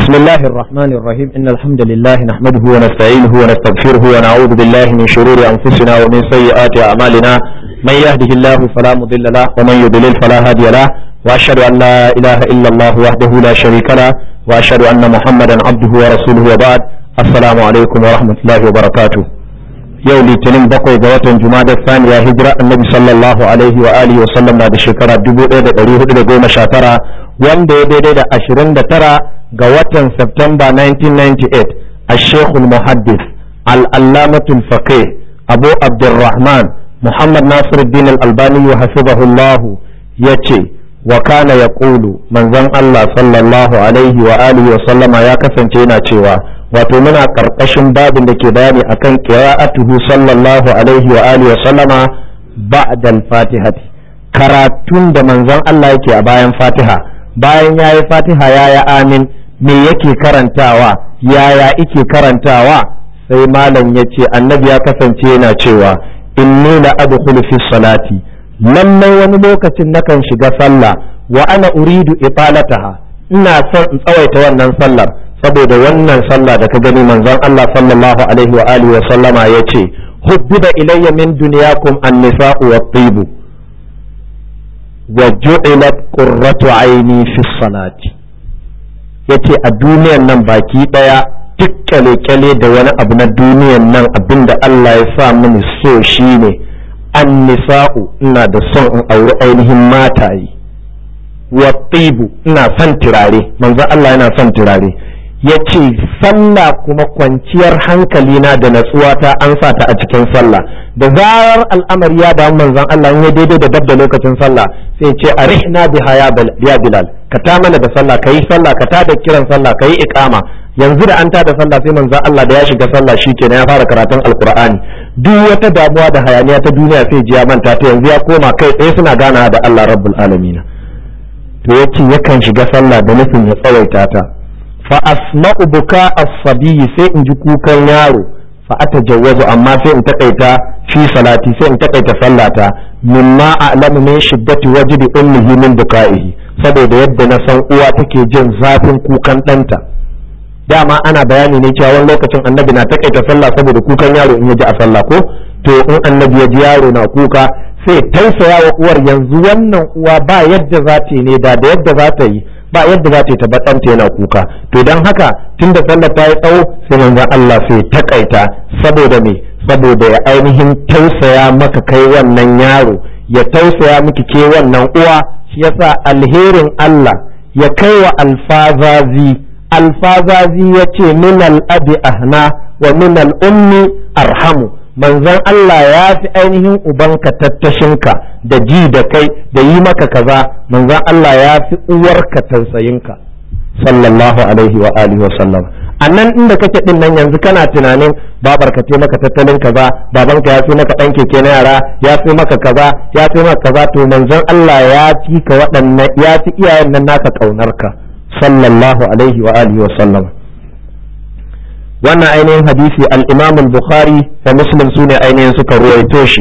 بسم الله الرحمن الرحيم إن الحمد لله نحمده ونستعينه ونستغفره ونعوذ بالله من شرور أنفسنا ومن سيئات أعمالنا من يهده الله فلا مضل له ومن يضلل فلا هادي له وأشهد أن لا إله إلا الله وحده لا شريك له وأشهد أن محمدا عبده ورسوله وبعد السلام عليكم ورحمة الله وبركاته yau litinin bakwai ga watan jumada saniya hijira annabi sallallahu alaihi wa alihi wa sallam na da shekara 1419 wanda ya daidai da 29 ga watan Septemba 1998 a shekul muhaddis al'allamatul faqih abu abdurrahman muhammad nasiruddin al-albani wa hafizahullahu ya ce wa kana ya ƙulu manzon allah sallallahu alaihi wa alihi wa sallama ya kasance yana cewa wato muna ƙarƙashin babin da ke bayani akan qira'atuhu sallallahu alaihi wa alihi wa sallama ba'da al-fatihati karatun da manzon Allah yake a bayan Fatiha bayan yayi Fatiha yaya amin me yake karantawa yaya ike karantawa sai malam yace annabi ya kasance yana cewa inni la adkhulu fi salati lallai wani lokacin nakan shiga sallah wa ana uridu italataha ina son in tsawaita wannan sallar saboda wannan sallah da ka gani manzon Allah sallallahu alaihi wa alihi wa sallama yace hubbiba ilayya min dunyakum an-nisa'u wat-tibu wa ju'ilat qurratu aini fi salati yace a duniyan nan baki daya duk kyale-kyale da wani abu na duniyan nan abinda Allah ya sa mini so shine an-nisa'u ina da son in auri ainihin mataye wa tibu ina son turare manzon Allah yana son turare ya ce sallah kuma kwanciyar hankalina da natsuwata an sa ta a cikin sallah da zarar al'amari ya damu manzon Allah in ya daidai da dabda lokacin sallah sai ce arihna biha ya bilal ka ta mana da sallah kayi sallah ka ta da kiran sallah kayi iqama yanzu da an ta da sallah sai manzon Allah da ya shiga sallah shikenan ya fara karatun alqur'ani duk wata damuwa da hayaniya ta duniya sai ji ya manta ta yanzu ya koma kai tsaye suna gana da Allah rabbul alamin to yace yakan shiga sallah da nufin ya tsawaita ta fa asma'u buka as-sabi sai in ji kukan yaro fa atajawwazu amma sai in takaita fi salati sai in takaita sallata mimma a'lamu min shiddati wajdi ummihi min buka'ihi saboda yadda na san uwa take jin zafin kukan ɗanta dama ana bayani ne cewa wani lokacin annabi na takaita sallah saboda kukan yaro in ya ji a sallah ko to in annabi ya ji yaro na kuka sai tausaya wa uwar yanzu wannan uwa ba yadda za ta yi ne da da yadda za ta yi ba yadda za ta yi tabbatanta yana kuka to don haka tun da sallar ta yi tsawo sai manzon Allah sai takaita saboda me saboda ya ainihin tausaya maka kai wannan yaro ya tausaya miki ke wannan uwa shi yasa alherin Allah ya kai wa alfazazi alfazazi ya ce min al'abi ahna wa min al'ummi arhamu manzon Allah ya fi ainihin ubanka tattashinka da ji da kai da yi maka kaza manzon Allah ya fi uwarka tausayinka sallallahu alaihi wa alihi wa sallam a nan inda kake din nan yanzu kana tunanin babar ka maka tattalin kaza babanka ya fi maka dan keke na yara ya fi maka kaza ya fi maka kaza to manzon Allah ya fi ka waɗannan ya fi iyayen nan naka kaunarka sallallahu alaihi wa alihi wa sallam wannan ainihin hadisi al-imam al-bukhari da muslim su ne ainihin suka ruwaito shi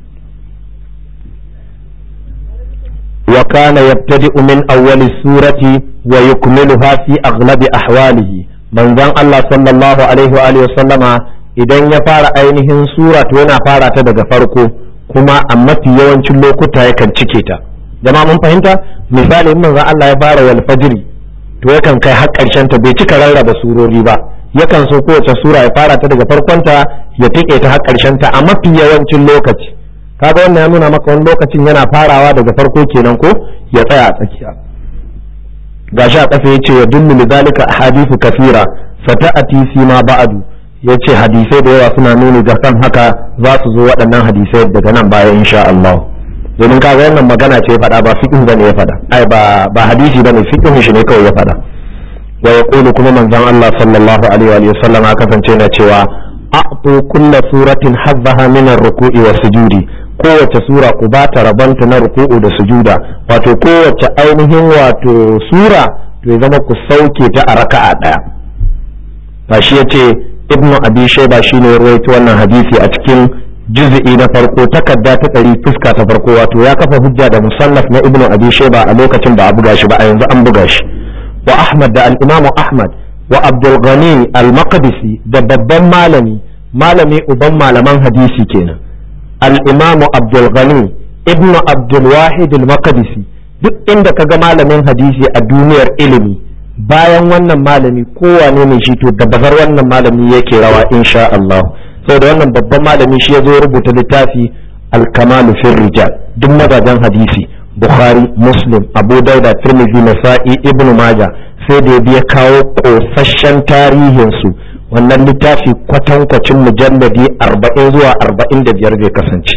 wa kana yabtadi'u min awwali surati wa yukmiluha fi aghlabi ahwalihi manzon Allah sallallahu alaihi wa alihi sallama idan ya fara ainihin sura to yana fara ta daga farko kuma a mafi yawancin lokuta yakan cike ta jama'a mun fahimta misali in manzon Allah ya fara wal fajri to yakan kai har karshen ta bai cika rarraba surori ba yakan so kowace sura ya fara ta daga farkonta ya tike ta har karshen ta a mafi yawancin lokaci kaga wannan ya nuna maka wani lokacin yana farawa daga farko kenan ko ya tsaya a tsakiya gashi a kafa yace ya dullu lidhalika ahadithu kathira fata'ati fi ma ba'du yace hadisai da yawa suna nuni ga kan haka za su zo waɗannan hadisai daga nan baya insha Allah domin kaga wannan magana ce faɗa ba fiqh bane ya faɗa ai ba ba hadisi bane fiqh shi ne kawai ya faɗa wa yaqulu kuma manzon Allah sallallahu alaihi wa sallam kasance na cewa a'tu kulla suratin hazzaha min ar-ruku'i wa sujudi kowace sura ku ba ta rabanta na ruku'u da sujuda wato kowace ainihin wato sura to ya zama ku sauke ta a raka'a daya ba shi yace ibnu abi shayba shine ya rawaito wannan hadisi a cikin juz'i na farko takarda ta ɗari fuska ta farko wato ya kafa hujja da musannaf na ibnu abi shayba a lokacin ba a buga shi ba a yanzu an buga shi wa ahmad da al-imam ahmad wa abdul ghani al-maqdisi da babban malami malami uban malaman hadisi kenan al-imam abdul ghani ibn abdul wahid al-maqdisi duk inda kaga malamin hadisi a duniyar ilimi bayan wannan malami kowane ne shi to da bazar wannan malami yake rawa insha Allah saboda wannan babban malami shi ya zo rubuta littafi al-kamalu fi rijal duk mazajen hadisi bukhari muslim abu dauda tirmidhi nasa'i ibnu maja sai da ya kawo kosasshen tarihin su wannan littafi kwatankwacin mujalladi 40 zuwa 45 zai kasance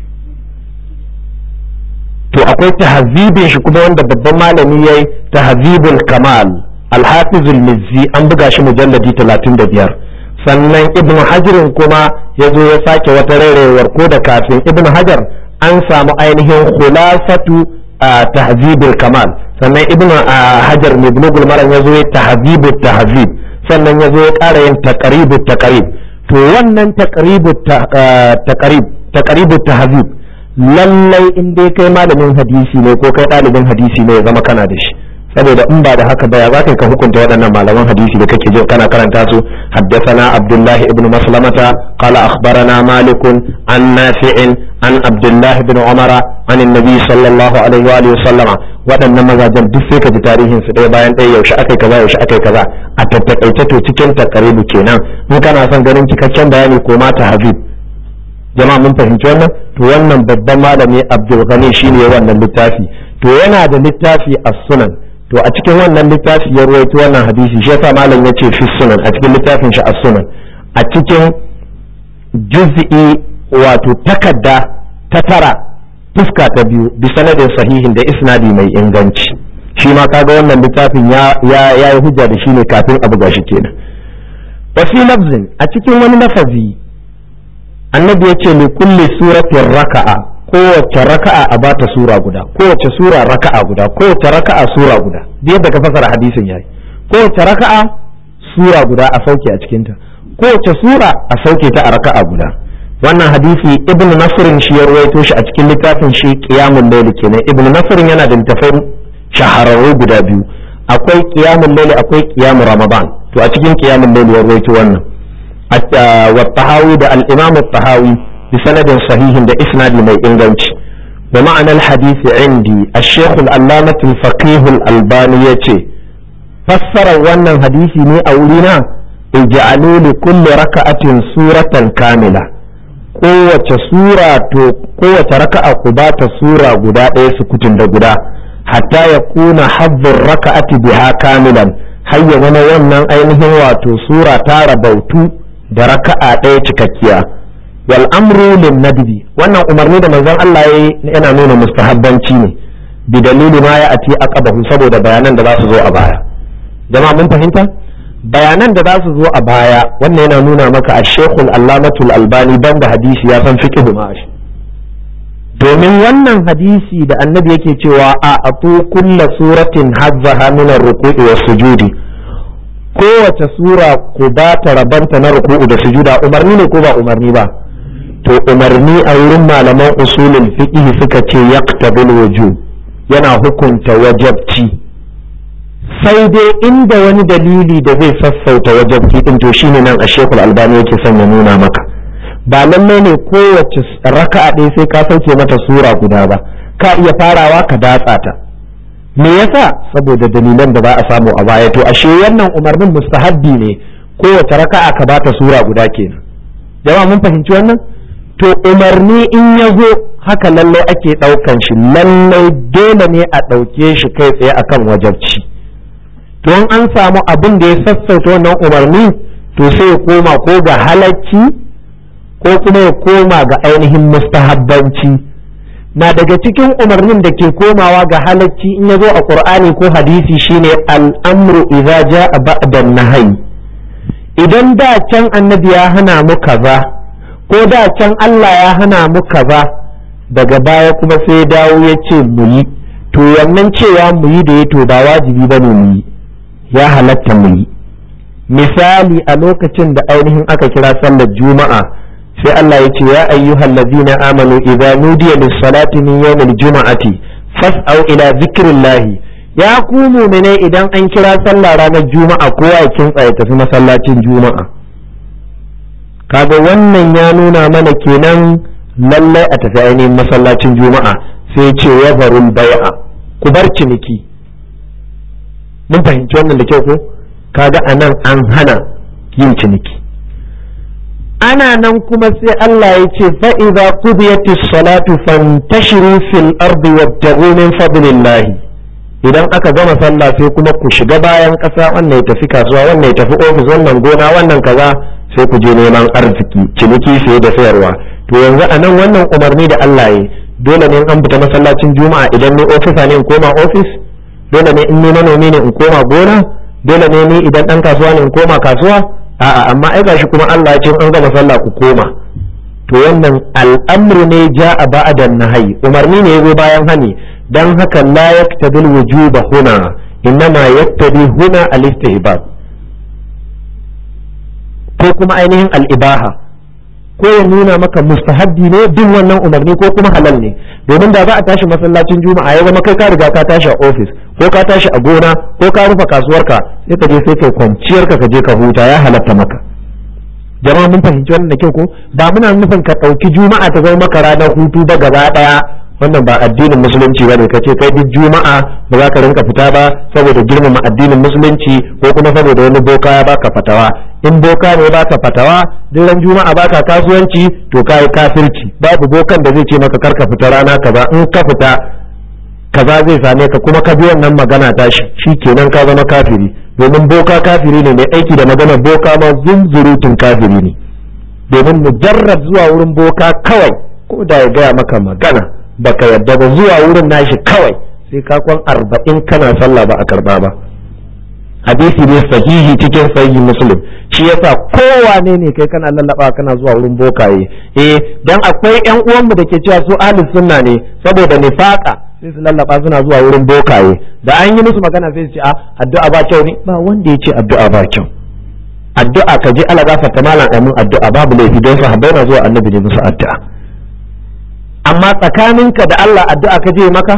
to akwai tahzibin shi kuma wanda babban malami yayi tahzibul kamal al-hafizul mizzi an buga shi mujalladi 35 sannan ibn hajarin kuma ya zo ya sake wata rairayewar ko da kafin ibn hajar an samu ainihin khulasatu tahzibul kamal sannan ibn hajar mai bulugul maram ya zo ya tahzibu tahzib sannan ya zo ya ƙara yin taqribu taqrib to wannan taqribu taqrib taqribu tahzib lallai in dai kai malamin hadisi ne ko kai ɗalibin hadisi ne ya zama kana da shi saboda in ba da haka ba ya za ka hukunta waɗannan malaman hadisi da kake jin kana karanta su haddathana abdullahi ibn maslamata qala akhbarana malik an nafi'in an abdullahi ibn umara an annabi sallallahu alaihi wa alihi sallama waɗannan mazajen duk sai ka ji tarihin su ɗaya bayan ɗaya yaushe akai kaza yaushe akai kaza a tattakaice to cikin takaribu kenan in kana son ganin cikakken bayani ko mata habib jama'a mun fahimci wannan to wannan babban malami abdul ghani shine wannan littafi to yana da littafi as-sunan to a cikin wannan littafi ya ruwaito wannan hadisi shi yasa malam yace fi sunan a cikin littafin shi as-sunan a cikin juz'i wato takadda ta tara fuska ta biyu bi sanadin sahihin da isnadi mai inganci shi ma kaga wannan littafin ya ya yi hujja da shi ne kafin abu gashi kenan wa fi lafzin a cikin wani lafazi annabi yace li kulli suratin raka'a kowace raka'a a bata sura guda kowace sura raka'a guda kowace raka'a sura guda da yadda ka fasara hadisin yayi kowace raka'a sura guda a sauke a cikinta kowace sura a sauke ta a raka'a guda wannan hadisi ibnu nasrin shi ya ruwaito shi a cikin littafin shi qiyamul layl kenan ibnu nasrin yana da littafin shahararru guda biyu akwai qiyamul layl akwai qiyamul ramadan to a cikin qiyamul layl ya ruwaito wannan wa tahawi da al-imam at-tahawi بسند صحيح ده إسناد من إنجنش ومعنى الحديث عندي الشيخ العلامة الفقيه الألباني يتي فسر وانا حديثي ني أولينا اجعلوا لكل ركعة سورة كاملة kowace sura to kowace raka'a ku ba ta sura guda ɗaya sukutun da guda hatta ya kuna hazzin raka'ati biha kamilan har ya zama wannan ainihin wato sura ta rabautu da raka'a ɗaya cikakkiya wal amru lin nadbi wannan umarni da manzon Allah yayi yana nuna mustahabbanci ne bi dalili ma ya ati aqabahu saboda bayanan da za su zo a baya jama'a mun fahimta bayanan da za su zo a baya wannan yana nuna maka a shekul allamatul albani banda hadisi ya san fiqhu ma shi domin wannan hadisi da annabi yake cewa a atu kulla suratin hazzaha min ar-ruku'i was sujudi kowace sura ku ba ta rabanta na ruku'u da sujuda umarni ne ko ba umarni ba to umarni a wurin malaman usulul fiqh suka ce yaqtabil wujub yana hukunta wajabci sai dai inda wani dalili da zai sassauta wajabci din to shine nan a shekul albani yake son ya nuna maka ba lallai ne kowace raka'a ɗaya sai ka sauke mata sura guda ba ka iya farawa ka datsa ta me yasa saboda dalilan da za a samu a baya to ashe wannan umarnin mustahabbi ne kowace raka'a ka bata sura guda kenan jama'a mun fahimci wannan to umarni in ya zo haka lallai ake ɗaukan shi lallai dole ne a ɗauke shi kai tsaye akan wajabci to in an samu abin da ya sassauta wannan umarni to sai ya koma ko ga halacci ko kuma ya koma ga ainihin mustahabbanci na daga cikin umarnin da ke komawa ga halacci in ya zo a qur'ani ko hadisi shine al'amru idza ja'a ba'da nahyi idan da can annabi ya hana mu kaza ko da can Allah ya hana mu kaza daga baya kuma sai dawo ya ce mu yi to wannan cewa mu yi da ya to ba wajibi bane mu yi ya halatta mu yi misali a lokacin da ainihin aka kira sallar juma'a sai Allah ya ce ya ayyuhal ladzina amanu idza nudiya lis salati min yawmil juma'ati fas'au ila zikrillah ya ku mumine idan an kira sallah ranar juma'a kowa ya kintsa ya tafi masallacin juma'a kaga wannan ya nuna mana kenan lallai a tafi ainihin masallacin juma'a sai ce ya barul bai'a ku bar ciniki mun fahimci wannan da kyau ko kaga anan an hana yin ciniki ana nan kuma sai Allah ya ce fa'iza qudiyatis salatu fantashiru fil ardi wabtaghu min fadlillah idan aka gama sallah sai kuma ku shiga bayan ƙasa wannan ya tafi kasuwa wannan ya tafi ofis wannan gona wannan kaza sai ku je neman arziki ciniki sai da sayarwa to yanzu a nan wannan umarni da Allah ya dole ne an fita masallacin juma'a idan ni ofisa ne in koma ofis dole ne in ni manomi ne in koma gona dole ne ni idan dan kasuwa ne in koma kasuwa a'a amma ai gashi kuma Allah ya ce an gama sallah ku koma to wannan al'amru ne ja'a ba'da nahyi umarni ne yazo bayan hani dan haka la yaktabil wujuba huna innama yaktabi huna al-istihbab ko kuma ainihin al-ibaha ko ya nuna maka mustahabbi ne bin wannan umarni ko kuma halal ne domin da za a tashi masallacin juma'a ya zama kai ka riga ka tashi a ofis ko ka tashi a gona ko ka rufe kasuwarka sai ka je sai kai kwanciyar ka je ka huta ya halatta maka jama'a mun fahimci wannan da kyau ko ba muna nufin ka ɗauki juma'a ta zama maka ranar hutu ba gaba ɗaya wannan ba addinin musulunci ba ne ka ce kai duk juma'a ba za ka rinka fita ba saboda girmama addinin musulunci ko kuma saboda wani boka ya baka fatawa in boka ne baka fatawa duk ran juma'a baka kasuwanci to kai kafirci babu bokan da zai ce maka karka fita rana kaza in ka fita kaza zai same ka kuma ka bi wannan magana tashi shikenan ka zama kafiri domin boka kafiri ne mai aiki da maganar boka ma zunzurutun kafiri ne domin mujarrad zuwa wurin boka kawai ko da ya gaya maka magana baka yadda ba zuwa wurin nashi kawai sai ka kwan arba'in kana sallah ba a karba ba hadisi ne sahihi cikin sahihi muslim shi yasa kowane ne kai kana lallaba kana zuwa wurin bokaye eh dan akwai yan uwanmu da ke cewa su ahlus sunna ne saboda nifaqa sai su lallaba suna zuwa wurin bokaye da an yi musu magana sai su ce a addu'a ba kyau ne ba wanda ya ce addu'a ba kyau addu'a ka je ala gafarta malam amin addu'a babu laifi don sahabbai na zuwa annabi ne musu addu'a amma tsakaninka da Allah addu'a ka je maka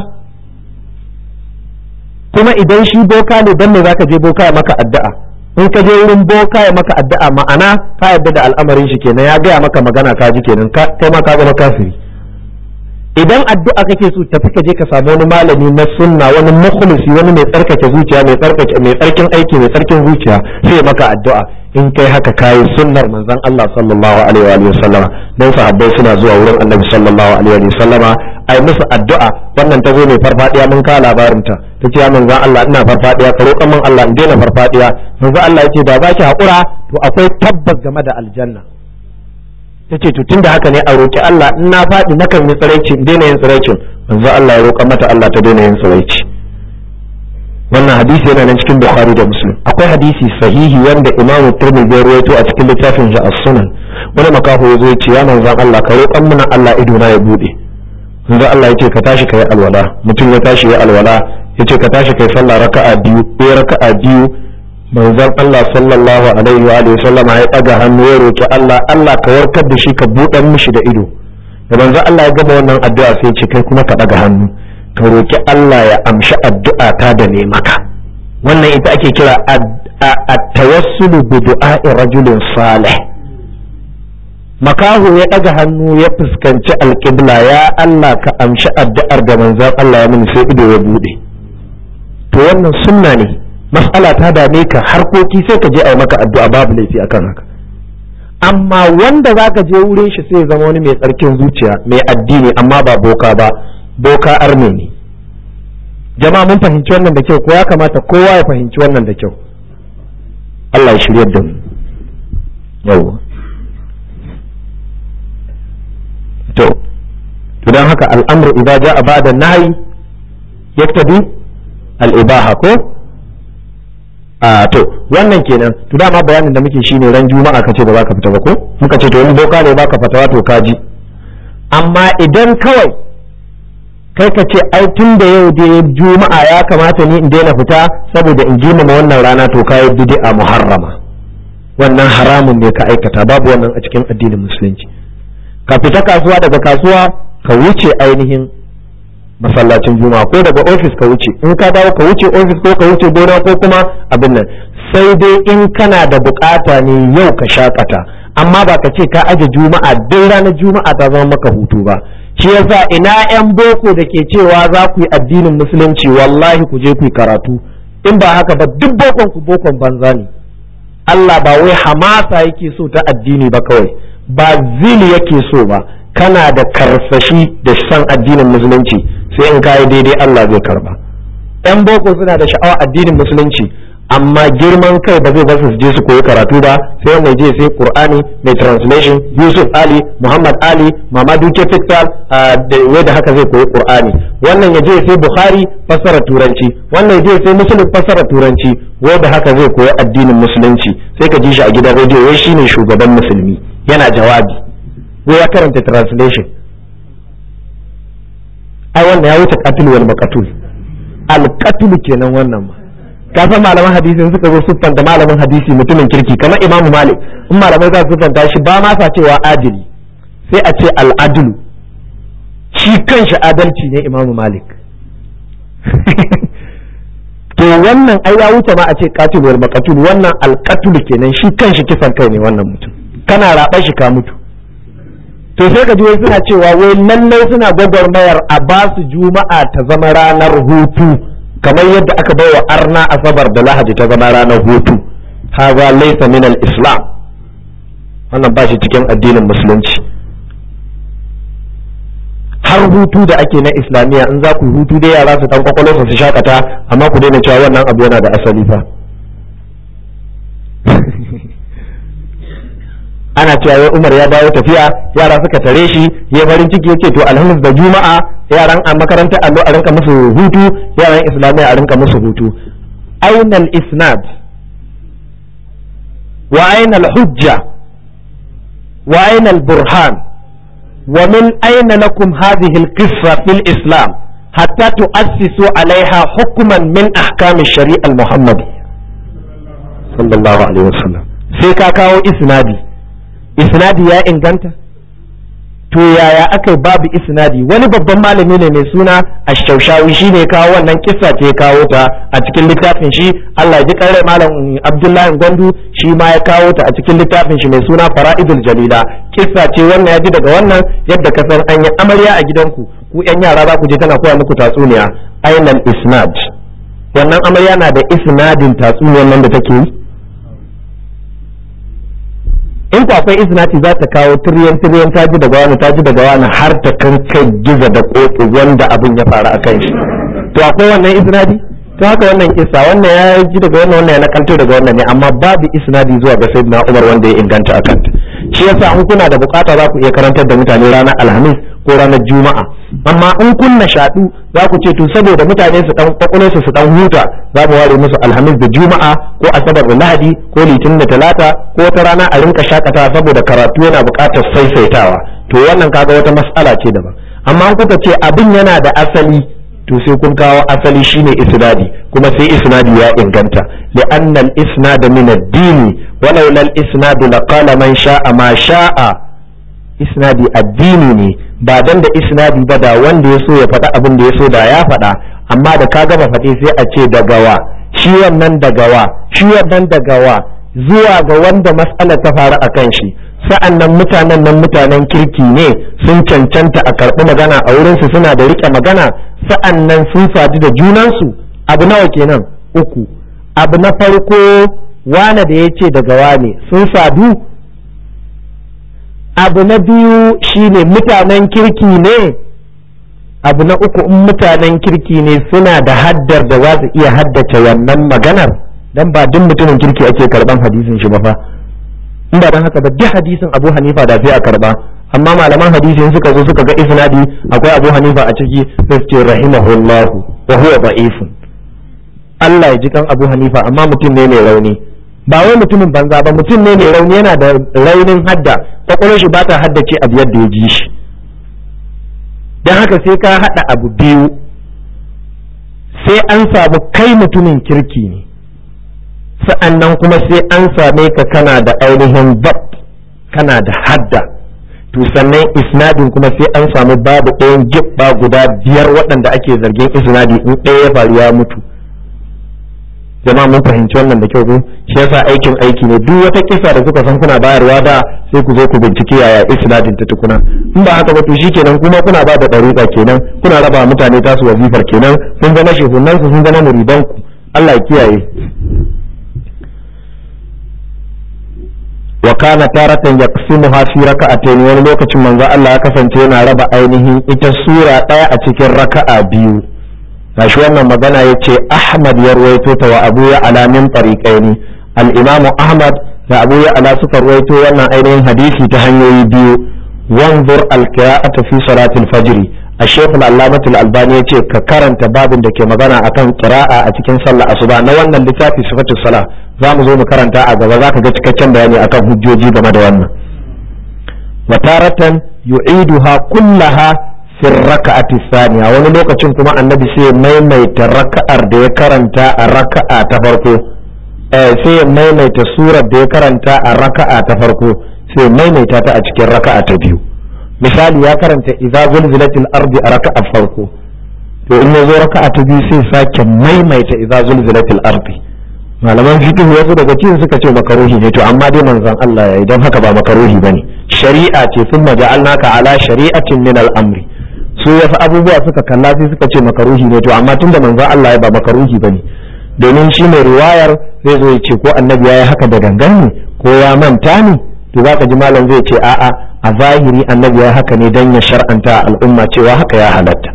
kuma idan shi boka ne dan me zaka je boka ya maka addu'a in ka je wurin boka ya maka addu'a ma'ana ka yarda da al'amarin shi kenan ya gaya maka magana ka ji kenan kai ma ka zama kafiri idan addu'a kake so tafi ka je ka samu wani malami na sunna wani mukhlisi wani mai tsarkake zuciya mai tsarkake mai tsarkin aiki mai tsarkin zuciya sai maka addu'a in kai haka kayi sunnar manzon Allah sallallahu alaihi wa sallama dan sahabbai suna zuwa wurin Annabi sallallahu alaihi wa sallama ai musu addu'a wannan ta zo mai farfadiya mun ka labarin ta tace ya manzon Allah ina farfadiya ka roƙan min Allah in daina farfadiya manzon Allah yace da zaki haƙura to akwai tabbas game da aljanna tace to tunda haka ne a roki Allah in na faɗi nakan yi tsiraici in daina yin tsiraicin manzon Allah ya roƙa mata Allah ta daina yin tsiraici wannan hadisi yana nan cikin bukhari da muslim akwai hadisi sahihi wanda imamu tirmidhi ya rawaito a cikin littafin shi as-sunan wani makaho ya zo ya ce ya manzon Allah ka roƙan mana Allah ido na ya bude manzon Allah ya ce ka tashi kai alwala mutum ya tashi ya alwala ya ce ka tashi kai sallah raka'a biyu ko raka'a biyu manzon Allah sallallahu alaihi wa alihi sallama ya daga hannu ya roki Allah Allah ka warkar da shi ka buɗan mishi da ido da manzon Allah ya gama wannan addu'a sai ya ce kai kuma ka daga hannu ka roki Allah ya amshi addu'a ta da ne maka wannan ita ake kira at-tawassulu bi du'a'i rajulin salih makaho ya ɗaga hannu ya fuskanci alƙibla ya Allah ka amshi addu'ar da manzon Allah ya mini sai ido ya bude to wannan sunna ne mas'ala ta dame ka harkoki sai ka je a maka addu'a babu laifi akan haka amma wanda zaka je wurin shi sai zama wani mai tsarkin zuciya mai addini amma ba boka ba boka arme ne jama'a mun fahimci wannan da kyau ko ya kamata kowa ya fahimci wannan da kyau Allah ya shirya da mu yawwa to to dan haka al'amru idza ja'a ba'da nahyi yaktabi al-ibaha ko a to wannan kenan to dama bayanin da muke shine ran juma'a kace ba za ka fita ba ko muka ce to wani boka ne baka fatawa to kaji amma idan kawai kai ka ce ai tun da yau da juma'a ya kamata ni in daina fita saboda in girmama wannan rana to kayi bid'a muharrama wannan haramun ne ka aikata babu wannan a cikin addinin musulunci ka fita kasuwa daga kasuwa ka wuce ainihin masallacin juma'a ko daga ofis ka wuce in ka dawo ka wuce ofis ko ka wuce gona ko kuma abin nan sai dai in kana da bukata ne yau ka shakata amma ba ka ce ka aje juma'a duk ranar juma'a ta zama maka hutu ba shi yasa ina yan boko da ke cewa za ku yi addinin musulunci wallahi ku je ku yi karatu in ba haka ba duk bokon ku bokon banza ne Allah ba wai hamasa yake so ta addini ba kawai ba zili yake so ba kana da karsashi da san addinin musulunci sai in kayi daidai Allah zai karba yan boko suna da sha'awa addinin musulunci amma girman kai ba zai basu su je su koyi karatu ba sai wanda je sai qur'ani mai translation yusuf ali muhammad ali mamadu ke fiktal da wai da haka zai koyi qur'ani wannan ya je sai bukhari fassara turanci wannan ya je sai muslim fassara turanci wai da haka zai koyi addinin musulunci sai ka ji shi a gidan rediyo wai shine shugaban musulmi yana jawabi wai ya karanta translation ai wannan ya wuce qatil wal maqtul al qatl kenan wannan ma ka san malaman hadisi suka zo siffanta malamin hadisi mutumin kirki kamar imamu malik in malamai za su siffanta shi ba ma sa cewa adili sai a ce al'adulu shi kanshi adalci ne imamu malik to wannan ai ya wuce ma a ce qatil wal maqtul wannan alqatul kenan shi kanshi kisan kai ne wannan mutum kana raba shi ka mutu to sai ka ji wai suna cewa wai lallai suna gwagwarmayar a ba su juma'a ta zama ranar hutu kamar yadda aka baiwa arna asabar da lahadi ta zama ranar hutu haza laysa min al-islam wannan ba shi cikin addinin musulunci har hutu da ake na islamiyya in za ku hutu dai yara su dan kwakwalo su shakata amma ku daina cewa wannan abu yana da asali fa ana cewa wai Umar ya dawo tafiya yara suka tare shi ya farin ciki yace to alhamis da juma'a yaran a makarantar allo a rinka musu hutu yaran islamiyya a rinka musu hutu ainal isnad wa ainal hujja wa ainal burhan wa min aina lakum hadhihi alqissa fil islam hatta tu'assisu alaiha hukman min ahkam ash-shari'a al-muhammadi sallallahu alaihi wasallam sai ka kawo isnadi isnadi ya inganta to yaya aka babu isnadi wani babban malami ne mai suna ashaushawi shi ne kawo wannan kissa ce kawo ta a cikin littafin shi Allah ya ji kare malam Abdullahi Gwandu shi ma ya kawo ta a cikin littafin shi mai suna Fara'idul Jalila kissa ce wannan ya ji daga wannan yadda ka san an yi amarya a gidanku ku yan yara za ku je tana koya muku tatsuniya ainal isnad wannan amarya na da isnadin tatsuniyar nan da take yi in ku akwai isnati za ta kawo tiryan tiryan ta ji daga wani ta ji daga wani har ta kan kai giza da koki wanda abin ya faru a kan shi to akwai wannan isnadi to haka wannan kisa wannan ya ji daga wannan wannan ya nakalto daga wannan ne amma babu isnadi zuwa ga sayyidina Umar wanda ya inganta akan shi yasa in kuna da bukata za ku iya karantar da mutane ranar alhamis ko ranar juma'a amma in kun nishaɗu za ku ce to saboda mutane su dan kwakwalo su su dan huta za mu ware musu alhamis da juma'a ko asabar da lahadi ko litinin da talata ko wata rana a rinka shakatawa saboda karatu yana buƙatar saisaitawa to wannan kaga wata mas'ala ce daban amma in kuka ce abin yana da asali to sai kun kawo asali shine isnadi kuma sai isnadi ya inganta li'anna al-isnad min ad-din walau lal isnad laqala man sha'a ma sha'a isnadi addini ne ba dan da isnadi ba da wanda ya so ya faɗa abin da ya so da ya faɗa amma da ka gama faɗi sai a ce dagawa shi wannan dagawa shi wannan dagawa zuwa ga wanda mas'alar ta faru a kan shi sa'an nan mutanen nan mutanen kirki ne sun cancanta a karɓi magana a wurinsu suna da riƙe magana sa'an nan sun sadu da junansu abu nawa kenan uku abu na farko wane da ya ce daga wane sun sadu abu na biyu shine mutanen kirki ne abu na uku in mutanen kirki ne suna da haddar da za su iya haddace wannan maganar dan ba duk mutumin kirki ake karban hadisin shi ba fa in ba dan haka ba duk hadisin Abu Hanifa da sai a karba amma malaman hadisin suka zo suka ga isnadi akwai Abu Hanifa a ciki sai su ce rahimahullahu wa huwa da'ifun Allah ya ji kan Abu Hanifa amma mutum ne mai rauni ba wai mutumin banza ba mutum ne mai rauni yana da raunin hadda kwakwalwar shi ba ta haddace abu yadda ya ji shi don haka sai ka haɗa abu biyu sai an samu kai mutumin kirki ne sa'annan kuma sai an same ka kana da ainihin bab kana da hadda to sannan isnadin kuma sai an samu babu ɗayan gibba guda biyar waɗanda ake zargin isnadi in ɗaya ya faru ya mutu jama'a mun fahimci wannan da kyau ko shi yasa aikin aiki ne duk wata kisa da kuka san kuna bayarwa da sai ku zo ku bincike yaya isnadin ta tukuna in ba haka ba to shikenan kuma kuna ba da dariƙa kenan kuna raba mutane tasu wazifar kenan sun zama shehunan su sun zama muridan ku Allah ya kiyaye wa kana taratan yaqsimuha fi raka'atayn wani lokacin manzo Allah ya kasance yana raba ainihin ita sura daya a cikin raka'a biyu gashi wannan magana yace Ahmad ya ruwaito ta wa Abu ya ala min tariqaini al-Imam Ahmad da Abu ya ala suka ruwaito wannan ainihin hadisi ta hanyoyi biyu wanzur al-qira'ata fi salati al-fajr الشيخ العلامة الألباني يقول ككرنت باب da ke magana akan qira'a a cikin sallah asuba na wannan littafi sifatus sala za mu zo mu karanta a gaba za ka ga cikakken bayani akan hujjoji game da wannan wa taratan yu'iduha kullaha fi raka'ati thaniya wani lokacin kuma annabi sai maimaita raka'ar da ya karanta a raka'a ta farko eh sai ya maimaita surar da ya karanta a raka'a ta farko sai maimaita ta a cikin raka'a ta biyu misali ya karanta idza zulzilatil ardi a raka'a farko to in yazo raka'a ta biyu sai sake maimaita idza zulzilatil ardi malaman fiqh wasu daga cikin suka ce makaruhi ne to amma dai manzon Allah yayi don haka ba makaruhi bane shari'a ce thumma ja'alnaka ala shari'atin min al-amri su wasu abubuwa suka kalla sai suka ce makaruhi ne to amma tunda manzon Allah ya ba makaruhi bane domin shi mai riwayar zai zo ya ce ko annabi ya yi haka da gangan ne ko ya manta ne to za ka ji malam zai ce a'a a zahiri annabi ya haka ne don ya shar'anta al'umma cewa haka ya halatta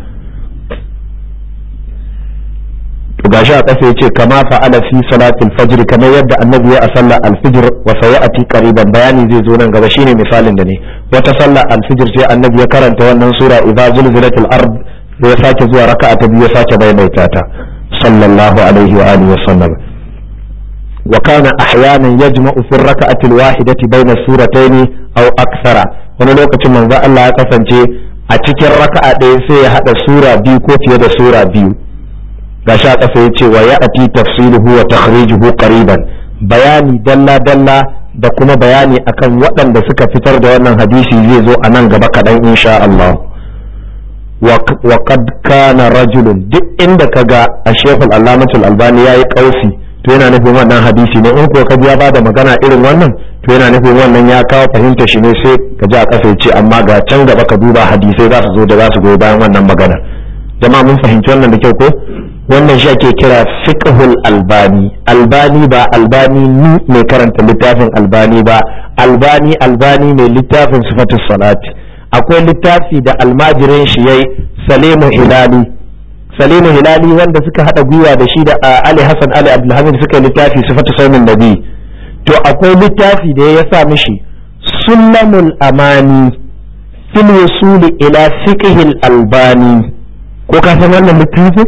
to gashi a ƙasa yace kama fa'ala fi salatil fajr kamar yadda annabi ya a sallar alfijir wa sayati qariban bayani zai zo nan gaba shine misalin da ne wata sallar alfijir sai annabi ya karanta wannan sura idza zulzilatil ard sai ya sake zuwa raka'a ta biyu ya sake maimaita ta sallallahu alaihi wa alihi wa sallam وكان احيانا يجمع في الركعه الواحده بين السورتين او اكثر wani lokacin manzo Allah ya kasance a cikin raka'a ɗaya sai ya haɗa sura biyu ko fiye da sura biyu gashi a ƙasa ya ce wa ya ati tafsiluhu wa takhrijuhu qariban bayani dalla dalla da kuma bayani akan waɗanda suka fitar da wannan hadisi zai zo a nan gaba kaɗan insha Allah wa qad kana rajulun duk inda kaga a shekul allamatul albani yayi kausi to yana nufin wannan hadisi ne in kuwa ka ya bada magana irin wannan to yana nufin wannan ya kawo fahimta shi ne sai ka ji a ƙasa ce amma ga can gaba ka duba hadisai za su zo da za su goyi bayan wannan magana jama'a mun fahimci wannan da kyau ko wannan shi ake kira fiqhul albani albani ba albani ni mai karanta littafin albani ba albani albani mai littafin sifatus salati akwai littafi da almajirin shi yayi salimu hilali salimu hilali wanda suka hada gwiwa da shi da ali hassan ali abdulhamid suka yi littafi sifatu saumin nabi to akwai littafi da ya sa mishi sulamul amani fil wusuli ila fiqhil albani ko ka san wannan littafin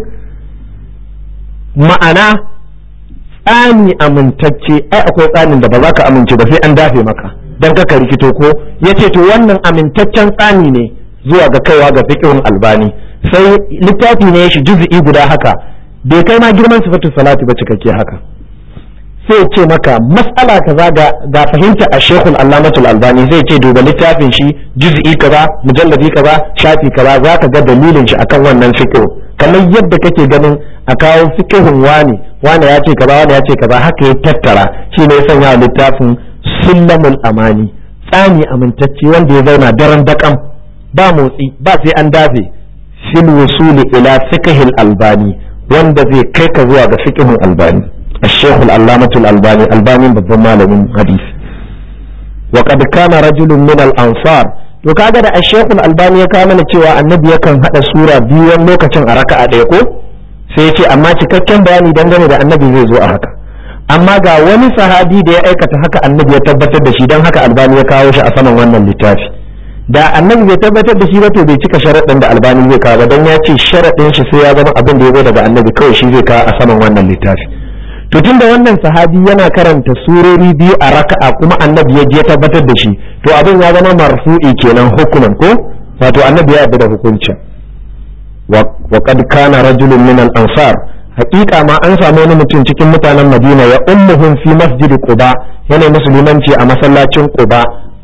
ma'ana tsani amintacce ai akwai tsanin da ba za ka amince ba sai an dafe maka dan ka rikito ko yace to wannan amintaccen tsani ne zuwa ga kaiwa ga fiqhul albani sai littafi ne shi juz'i guda haka bai kai ma girman sifatu salati ba cikakke haka sai ce maka mas'ala kaza ga ga fahimta a shekul allamatul albani zai ce duba littafin shi juz'i kaza mujalladi kaza shafi kaza za ka ga dalilin shi akan wannan fiqh kamar yadda kake ganin a kawo fiqhun wani wani ya ce kaza wani ya ce kaza haka ya tattara shi ne ya sanya littafin sullamul amani tsani amintacce wanda ya zauna daren daƙam ba motsi ba sai an dafe fil wusuli ila fiqhil albani wanda zai kai ka zuwa ga fiqhul albani الشيخ العلامة الألباني الباني babban malamin hadisi وقد كان رجل من الأنصار to kaga da ashekul albani ya kawo mana cewa annabi yakan hada sura biyu wani lokacin a raka'a ɗaya ko sai ya ce amma cikakken bayani dangane da annabi zai zo a haka amma ga wani sahabi da ya aikata haka annabi ya tabbatar da shi don haka albani ya kawo shi a saman wannan littafi da annabi bai tabbatar da shi ba to bai cika sharaɗin da albani zai kawo ba don ya ce sharaɗin shi sai ya zama abin da ya zo daga annabi kawai shi zai kawo a saman wannan littafi to tunda wannan sahabi yana karanta surori biyu a raka'a kuma annabi ya je tabbatar da shi to abin ya zama marfu'i kenan hukuman ko wato annabi ya yarda da hukuncin wa qad kana rajulun min al-ansar haƙiƙa ma an samu wani mutum cikin mutanen Madina ya ummuhum fi masjid Quba yana musulmanci a masallacin Quba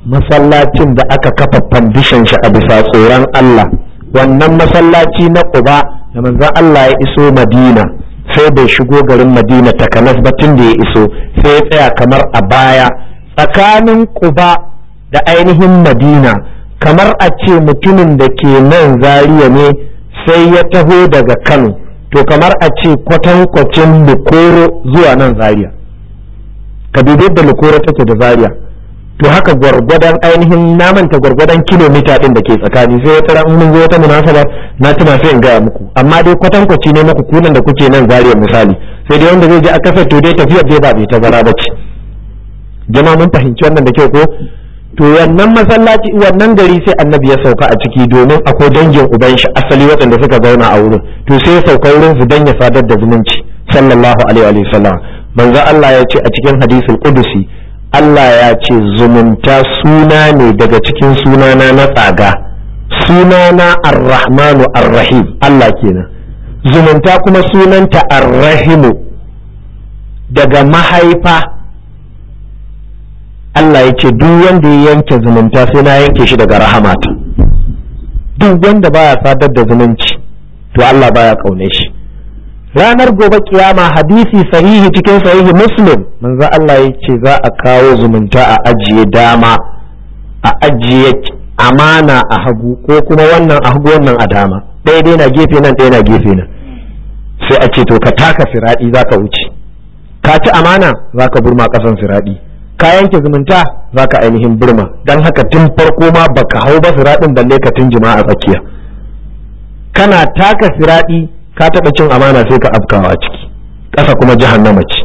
masallacin da aka kafa fandishin shi a bisa tsoron Allah wannan masallaci na Quba da manzon Allah ya iso Madina sai bai shigo garin Madina takanas ba tun da ya iso sai ya tsaya kamar a baya tsakanin Quba da ainihin Madina kamar a ce mutumin da ke nan Zaria ne sai ya taho daga Kano to kamar a ce kwatankwacin Lukoro zuwa nan Zaria ka dubi da Lukoro take da Zaria to haka gwargwadon ainihin namanta gwargwadon kilomita din da ke tsakani sai wata ran mun zo wata munasaba na tuna sai in gaya muku amma dai kwatankwaci ne muku kunan da kuke nan zariya misali sai dai wanda zai je a kasar to dai tafiyar dai ba bai tazara ba ce jama'a mun fahimci wannan da kyau ko to wannan masallaci wannan gari sai annabi ya sauka a ciki domin akwai dangin uban shi asali waɗanda suka zauna a wurin to sai ya sauka wurin su dan ya sadar da zumunci sallallahu alaihi wa sallam manzo Allah ya ce a cikin hadisul qudusi Allah ya ce zumunta suna ne daga cikin sunana na tsaga sunana ar-rahmanu ar-rahim Allah kenan zumunta kuma sunanta ar-rahimu daga mahaifa Allah ya ce duk wanda ya yanke zumunta sai na yanke shi daga rahamata duk wanda baya sadar da zumunci to Allah baya kaune shi ranar gobe kiyama hadisi sahihi cikin sahihi muslim manzo Allah ya ce za a kawo zumunta a ajiye dama a ajiye amana a hagu ko kuma wannan a hagu wannan a dama ɗaya dai na gefe nan ɗaya na gefe nan sai a ce to ka taka siraɗi za ka wuce ka ci amana za ka burma ƙasan siraɗi ka yanke zumunta za ka ainihin burma don haka tun farko ma baka hau ba siraɗin balle ka tun jima'a tsakiya kana taka siraɗi ka taɓa cin amana sai ka afkawa a ciki ƙasa kuma jahannama ce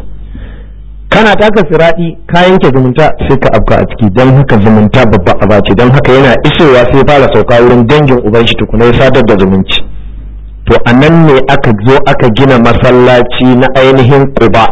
kana taka siraɗi ka yanke zumunta sai ka afka a ciki don haka zumunta babba aba ce don haka yana isowa sai fara sauka wurin dangin uban shi tukuna ya sadar da zumunci to a nan ne aka zo aka gina masallaci na ainihin quba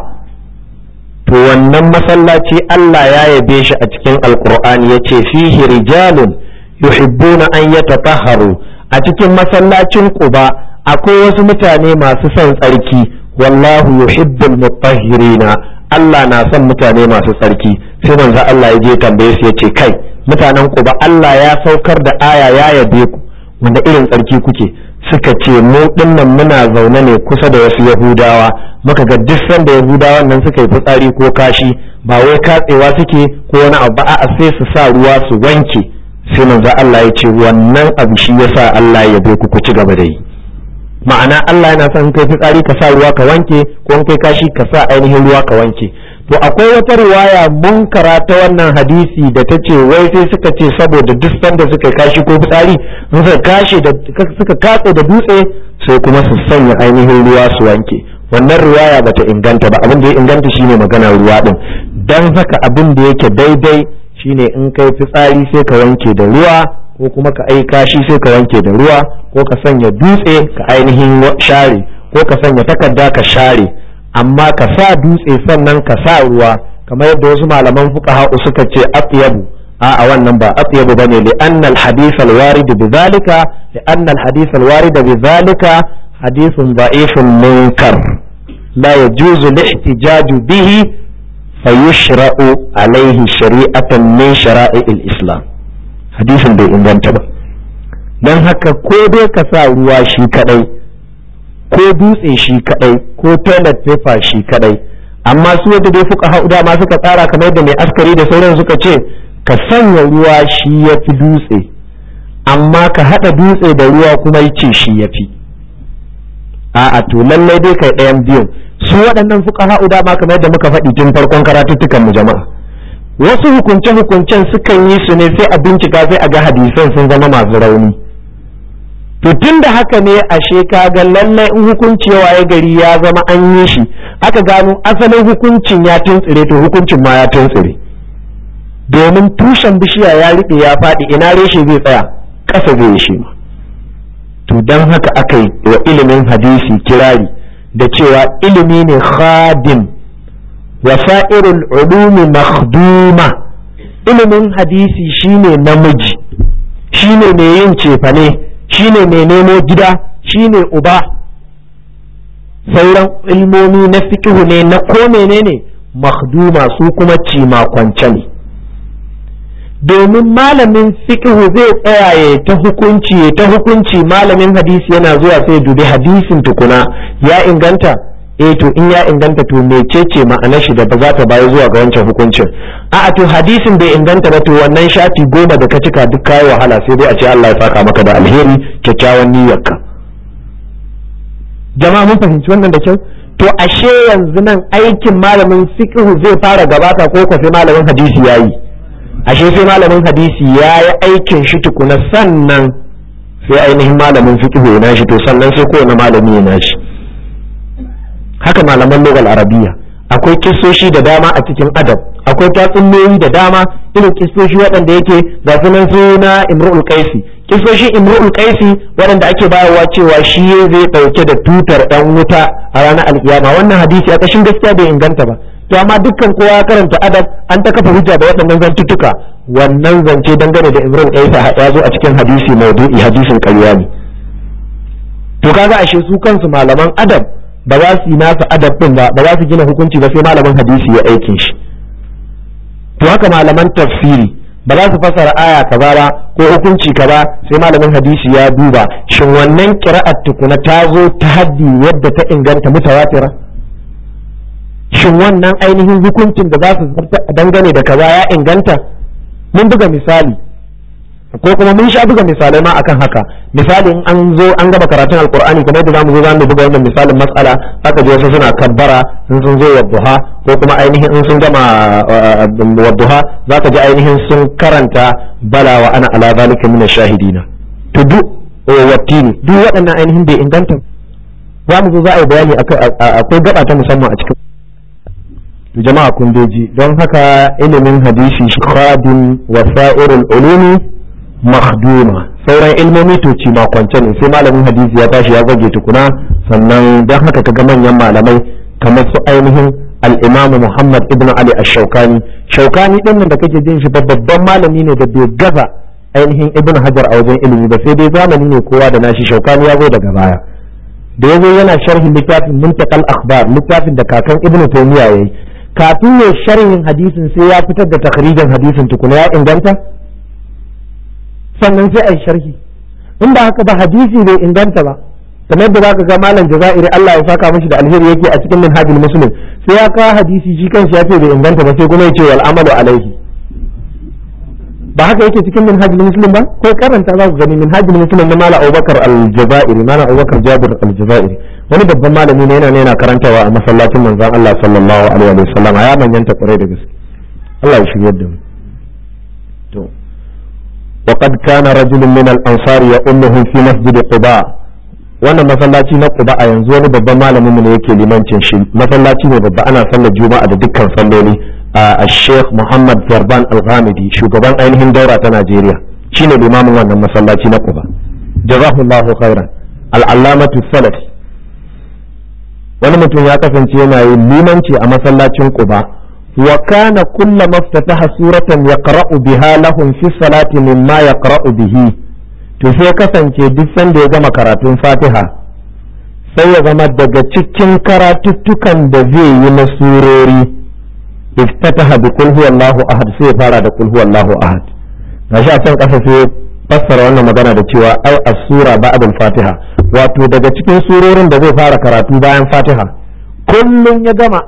to wannan masallaci Allah ya yabe shi a cikin alqur'ani yace fihi rijalun yuhibbuna an yatatahharu a cikin masallacin quba akwai wasu mutane masu son tsarki wallahu yuhibbul mutahhirina Allah na son mutane masu tsarki sai manzo Allah ya je tambaye su yace kai mutanen ku ba Allah ya saukar da aya ya yabe ku wanda irin tsarki kuke suka ce mu dinnan muna zaune ne kusa da wasu Yahudawa muka ga duk sanda Yahudawan nan suka yi fitsari ko kashi ba wai katsewa suke ko wani abu a'a sai su sa ruwa su wanke sai manzo Allah ya ce wannan abu shi yasa Allah ya yabe ku ku ci gaba da yi ma'ana Allah yana son kai fitsari ka sa ruwa ka wanke ko kai kashi ka sa ainihin ruwa ka wanke to akwai wata riwaya munkara ta wannan hadisi da ta ce wai sai suka ce saboda duk sanda suka kashi ko fitsari suka kashe da suka katse da dutse sai kuma su sanya ainihin ruwa su wanke wannan riwaya bata inganta ba abin da ya inganta shine magana ruwa din dan haka abin da yake daidai shine in kai fitsari sai ka wanke da ruwa ko kuma ka aika shi sai ka wanke da ruwa ko ka sanya dutse ka ainihin share ko ka sanya takarda ka share amma ka sa dutse sannan ka sa ruwa kamar yadda wasu malaman fuqaha suka ce atyabu a a wannan ba atyabu bane li anna al hadith al warid bi zalika li anna al hadith al warid bi zalika hadithun da'ifun munkar la yajuzu al ihtijaj bihi fayushra'u alayhi shari'atan min shara'i al islam hadisin bai inganta ba don haka ko dai ka sa ruwa shi kadai ko dutse shi kadai ko toilet paper shi kadai amma su wadda dai fuka hau dama suka tsara kamar yadda mai askari da sauran suka ce ka sanya ruwa shi ya fi dutse amma ka haɗa dutse da ruwa kuma ce shi ya fi a'a to lallai dai kai ɗayan biyun su waɗannan fuka hau dama kamar yadda muka faɗi tun farkon karatuttukan mu jama'a wasu hukunce-hukuncen sukan yi su ne sai a bincika sai a ga hadisan sun zama masu rauni to tun da haka ne ashe kaga lallai in hukunci ya gari ya zama an yi shi aka gano asalin hukuncin ya tuntsire to hukuncin ma ya tuntsire domin tushen bishiya ya riɓe ya faɗi ina reshe zai tsaya ƙasa zai shi ma to don haka aka yi wa ilimin hadisi kirari da cewa ilimi ne khadim wasa'irul ulumi makhduma ilimin hadisi shine namiji shine mai yin cefane shine mai nemo gida shine uba sauran ilmomi na fikihu ne na ko menene makhduma su kuma cima kwance ne domin malamin fiqhu zai tsaya ya ta hukunci ya ta hukunci malamin hadisi yana zuwa sai dubi hadisin tukuna ya inganta eh to in ya inganta to mecece ma'anar shi da ba za ta bayi zuwa ga wancan hukuncin a'a to hadisin bai inganta ba to wannan shafi goma da ka cika duk kayi wahala sai dai a ce Allah ya saka maka da alheri kyakkyawan niyyarka jama'a mun fahimci wannan da kyau to ashe yanzu nan aikin malamin fiqhu zai fara gabata ko ko sai malamin hadisi yayi ashe sai malamin hadisi yayi aikin shi tukuna sannan sai ainihin malamin fiqhu ya nashi to sannan sai kowane malami ya nashi haka malaman lugal arabiya akwai kissoshi da dama a cikin adab akwai tatsuniyoyi da dama irin kissoshi waɗanda yake ga sunan suna imru'ul qaisi kissoshi imru'ul qaisi waɗanda ake bayarwa cewa shi zai ɗauke da tutar ɗan wuta a ranar alkiyama wannan hadisi a ƙashin gaskiya bai inganta ba to amma dukkan kowa ya karanta adab an ta kafa hujja da waɗannan zantuttuka wannan zance dangane da imru'ul qaisi ya zo a cikin hadisi maudu'i hadisin ƙarya ne to kaga ashe su kansu malaman adab ba za su yi nasa adab din ba ba za su gina hukunci ba sai malamin hadisi ya aikin shi to haka malaman tafsiri ba za su fasara aya kaza ba ko hukunci kaza sai malamin hadisi ya duba shin wannan qira'at tukuna ta zo ta haddi yadda ta inganta mutawatira shin wannan ainihin hukuncin da za su dangane da kaza ya inganta mun buga misali ko kuma mun sha buga misalai ma akan haka misali in an zo an gaba karatun alkur'ani kamar da zamu zo zamu buga wannan misalin mas'ala haka je wasu suna kabbara in sun zo wadduha ko kuma ainihin in sun gama wadduha zaka ji ainihin sun karanta bala wa ana ala zalika min shahidina to duk wattini duk waɗannan ainihin bai inganta za mu zo za a yi bayani akwai gaba ta musamman a cikin jama'a kun don haka ilimin hadisi khadin wasa'irul ulumi makhduma sauran ilmomi to ci ma kwance ne sai malamin hadisi ya tashi ya zage tukuna sannan don haka kaga manyan malamai kamar su ainihin al-imamu Muhammad ibn Ali ash-Shawkani Shawkani din nan da kake jin shi babban malami ne da bai gaza ainihin ibn Hajar a wajen ilimi ba sai dai zamani ne kowa da nashi Shawkani ya zo daga baya da yazo yana sharhin littafin Muntakal Akhbar littafin da kakan Ibn Taymiyyah yayi kafin ya sharhin hadisin sai ya fitar da takhrijin hadisin tukuna ya inganta sannan sai a yi sharhi in ba haka ba hadisi bai inganta ba kamar yadda zaka ga malam jazairi Allah ya saka mishi da alheri yake a cikin minhajul muslim sai ya kawo hadisi shi kanshi ya ce bai inganta ba sai kuma ya ce wal amalu alaihi ba haka yake cikin minhajul muslim ba ko karanta za ku gani minhajul muslim na malam Abubakar al-Jazairi malam Abubakar Jabir al-Jazairi wani babban malami ne yana ne yana karantawa a masallacin manzon Allah sallallahu alaihi wa sallam ya manyanta kwarai da gaske Allah ya shiryar da mu to وقد كان رجل من الأنصار يؤمهم في مسجد قباء wannan masallaci na Quba a yanzu wani babban malamin mu ne yake limancin shi masallaci ne babba ana sallar juma'a da dukkan salloli a Sheikh Muhammad Zarban Al-Ghamidi shugaban ainihin daura ta Najeriya shine limamin wannan masallaci na Quba jazahullahu khairan al-allamatu salafi wani mutum ya kasance yana yin limanci a masallacin Quba وكان كلما افتتح سورة يقرأ بها لهم في الصلاة مما يقرأ به to sai kasance duk sanda ya gama karatun fatiha sai ya zama daga cikin karatuttukan da zai yi na surori iftataha bi qul huwallahu ahad sai ya fara da qul huwallahu ahad gashi a can kasa sai fassara wannan magana da cewa ai as-sura ba'da al-fatiha wato daga cikin surorin da zai fara karatu bayan fatiha kullum ya gama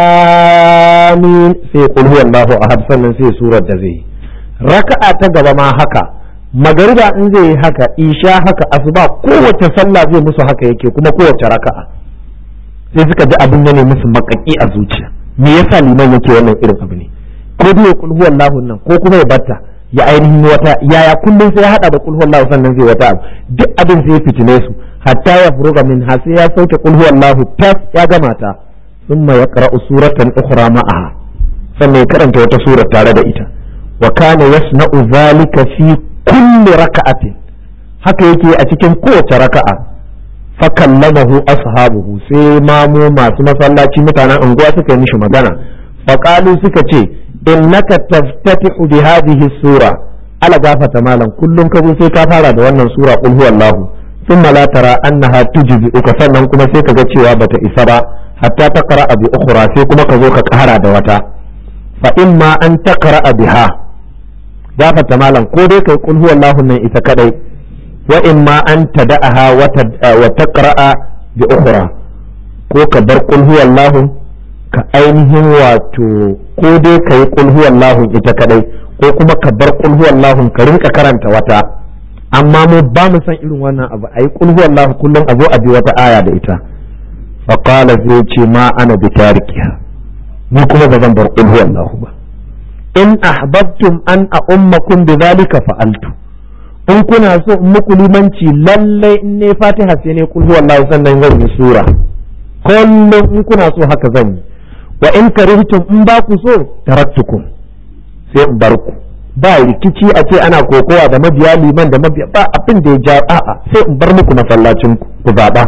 amin sai qul huwallahu ahad sannan sai surar da zai raka'a ta gaba ma haka magariba in zai yi haka isha haka asuba kowace sallah zai musu haka yake kuma kowace raka'a sai suka ji abin ne musu makaki a zuciya me yasa liman yake wannan irin abu ne ko dai qul huwallahu nan ko kuma ya batta ya ainihin wata yaya kullum sai ya hada da qul huwallahu sannan zai wata abu duk abin sai ya fitine su hatta ya furuga min ha sai ya sauke qul huwallahu tas ya gama ta thumma yaqra'u suratan ukhra ma'aha sannan ya karanta wata sura tare da ita wa kana yasna'u zalika fi kulli raka'atin haka yake a cikin kowace raka'a fa kallamahu ashabuhu sai mamu masu masallaci mutanen unguwa suka yi mishi magana fa qalu suka ce innaka taftatihu bi hadhihi sura ala gafata malam kullum ka sai ka fara da wannan sura qul huwallahu thumma la tara annaha tujzi'uka sannan kuma sai kaga cewa bata isa ba hatta taqra bi ukhra sai kuma ka zo ka kara da wata fa imma an taqra biha gafarta malam ko dai kai kul huwallahu nan ita kadai wa in ma an tada'aha wa taqra'a bi ukhra ko ka bar kul huwallahu ka ainihin wato ko dai kai kul huwallahu ita kadai ko kuma ka bar kul huwallahu ka rinka karanta wata amma mu ba mu san irin wannan abu ayi kul huwallahu kullum a zo a bi wata aya da ita fa qala zai ce ma ana bi tarikiha ni kuma ba zan bar kul huwallahu ba in ahbabtum an a ummakum bi zalika fa'altu in kuna so in muku limanci lalle in ne fatiha sai ne kul huwallahu sannan zan yi sura kullum in kuna so haka zan yi wa in karihtum in ba ku so taraktukum sai in bar ku ba rikici a ce ana kokowa da mabiya liman da mabiya ba abin da ya ja a'a sai in bar muku masallacin ku ku zaba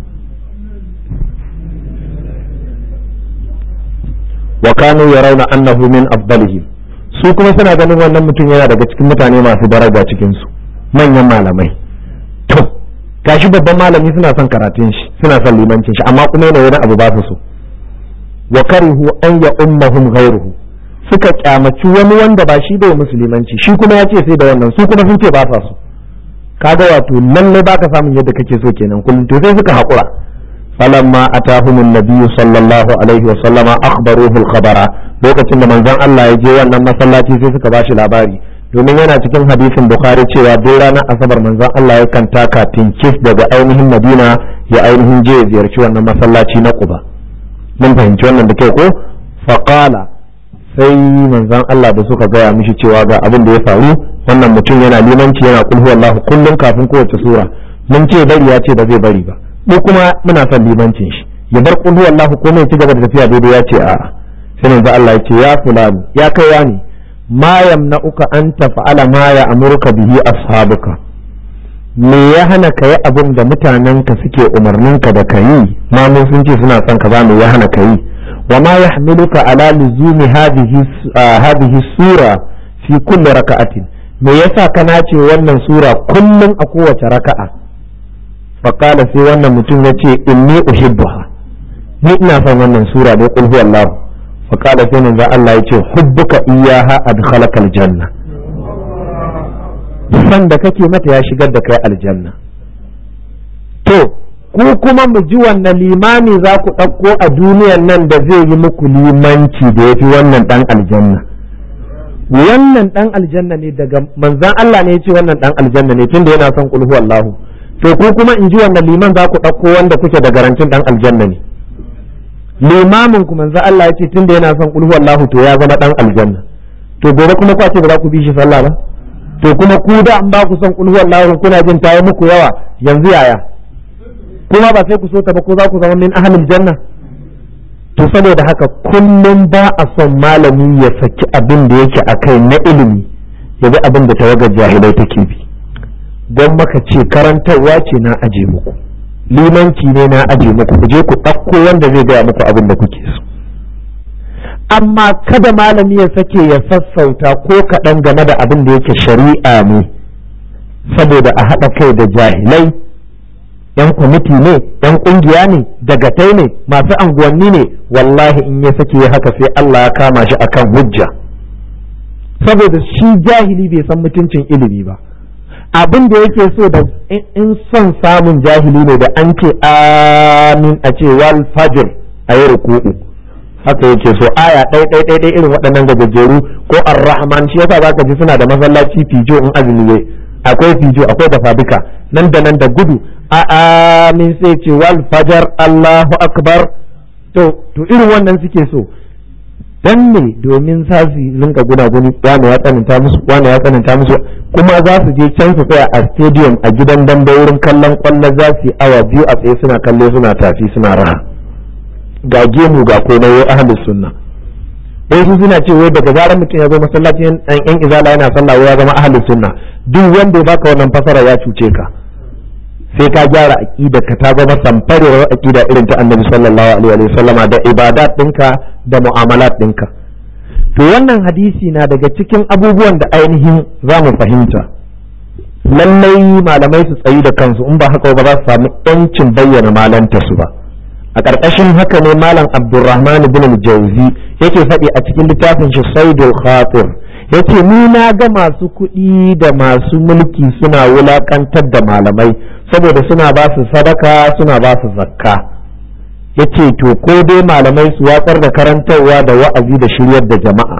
wa kanu yarawna annahu min afdalihim su kuma suna ganin wannan mutum yana daga cikin mutane masu daraja cikin su manyan malamai to gashi babban malami suna son karatun shi suna son limancin shi amma kuma yana wani abu ba su so wa karihu an ya ummahum ghairuhu suka kyamaci wani wanda ba shi bai musulmanci shi kuma ya ce sai da wannan su kuma sun ce ba sa so kaga wato lalle baka samun yadda kake so kenan kullum to sai suka haƙura falamma atahum an-nabiy sallallahu alaihi wa sallama akhbaruhu al-khabara lokacin da manzon Allah ya je wannan masallaci sai suka bashi labari domin yana cikin hadisin bukhari cewa duk ranar asabar manzon Allah yakan taka tinkif daga ainihin madina ya ainihin je ya ziyarci wannan masallaci na quba mun fahimci wannan da kyau ko faqala sai manzon Allah da suka gaya mishi cewa ga abin da ya faru wannan mutum yana limanci yana kulhu Allah kullum kafin kowace sura mun ce bari ya ce ba zai bari ba mu kuma muna son limancin shi ya bar kulhu Allah ko mai ci gaba da tafiya daidai ya ce a'a sai manzon Allah ya ce ya fulani ya kai wani ma yamna'uka an tafa'ala ma ya amurka bihi ashabuka me ya hana ka yi abin da mutanenka suke umarninka da ka yi ma mun sun ce suna son ka ba me ya hana ka yi وما يحملك على لزوم هذه هذه السورة في كل ركعة me yasa kana ce wannan sura kullum a kowace raka'a faƙala sai wannan mutum ya ce inni uhibbuha ni ina son wannan sura da qul huwallahu faƙala sai manzo Allah ya ce hubbuka iyyaha adkhalaka aljanna san da kake mata ya shigar da kai aljanna to ku kuma mu ji wannan limami za ku ɗauko a duniyan nan da zai yi muku limanci da ya fi wannan ɗan aljanna wannan ɗan aljanna ne daga manzan Allah ne ya ce wannan ɗan aljanna ne tunda yana son kulhu Allahu to ku kuma in ji wannan liman za ku ɗauko wanda kuke da garantin ɗan aljanna ne limamin ku manzan Allah ya ce tunda yana son kulhu Allahu to ya zama ɗan aljanna to gobe kuma ku ce ba za ku bi shi sallah ba to kuma ku da an ba ku son kulhu Allahu kuna jin tayi muku yawa yanzu yaya kuma ba sai ku so ta ba ko za ku zama min ahlul janna to saboda haka kullum ba a son malami ya saki abin da yake a kai na ilimi ya bi abin da tawagar jahilai take bi don maka ce karantarwa ce na aje muku limanci ne na aje muku ku je ku ɗauko wanda zai gaya muku abin da kuke so amma kada malami ya sake ya sassauta ko kaɗan game da abin da yake shari'a ne saboda a haɗa kai da jahilai yan kwamiti ne yan kungiya ne dagatai ne masu anguwanni ne wallahi in ya sake haka sai Allah ya kama shi akan hujja saboda shi jahili bai san mutuncin ilimi ba abin da yake so da in son samun jahili ne da an ce amin a ce wal fajr a yi ruku'u haka yake so aya ɗai ɗai ɗai ɗai irin waɗannan gajejjeru ko ar-rahman shi yasa zaka ji suna da masallaci fijo in azumi ne akwai fijo akwai dafa duka nan da nan da gudu a amin sai ce wal fajar Allahu akbar to to irin wannan suke so dan ne domin za su rinka gunaguni wani ya tsananta musu wani ya tsananta musu kuma za su je can su tsaya a stadium a gidan dambe wurin kallon kwallo za su yi awa biyu a tsaye suna kallo suna tafi suna raha ga gemu ga komai wai ahlus sunna wai su suna ce wai daga zarar mutum ya zo masallacin yan izala yana sallah ya zama ahlus sunna duk wanda ya baka wannan fasara ya cuce ka sai ka gyara aqida ka ta zama samfarewar aqida irin ta annabi sallallahu alaihi wa sallama da ibadat ɗinka da mu'amalat ɗinka to wannan hadisi na daga cikin abubuwan da ainihin za mu fahimta lallai malamai su tsayi da kansu in ba haka ba za su samu yancin bayyana malanta su ba a ƙarƙashin haka ne malam abdulrahman ibn jauzi yake faɗi a cikin littafin shi saidul khatir ya ce ni na ga masu kuɗi da masu mulki suna wulaƙantar da malamai saboda suna ba su sadaka suna ba su zakka ya ce to ko dai malamai su watsar da karantarwa da wa'azi da shiryar da jama'a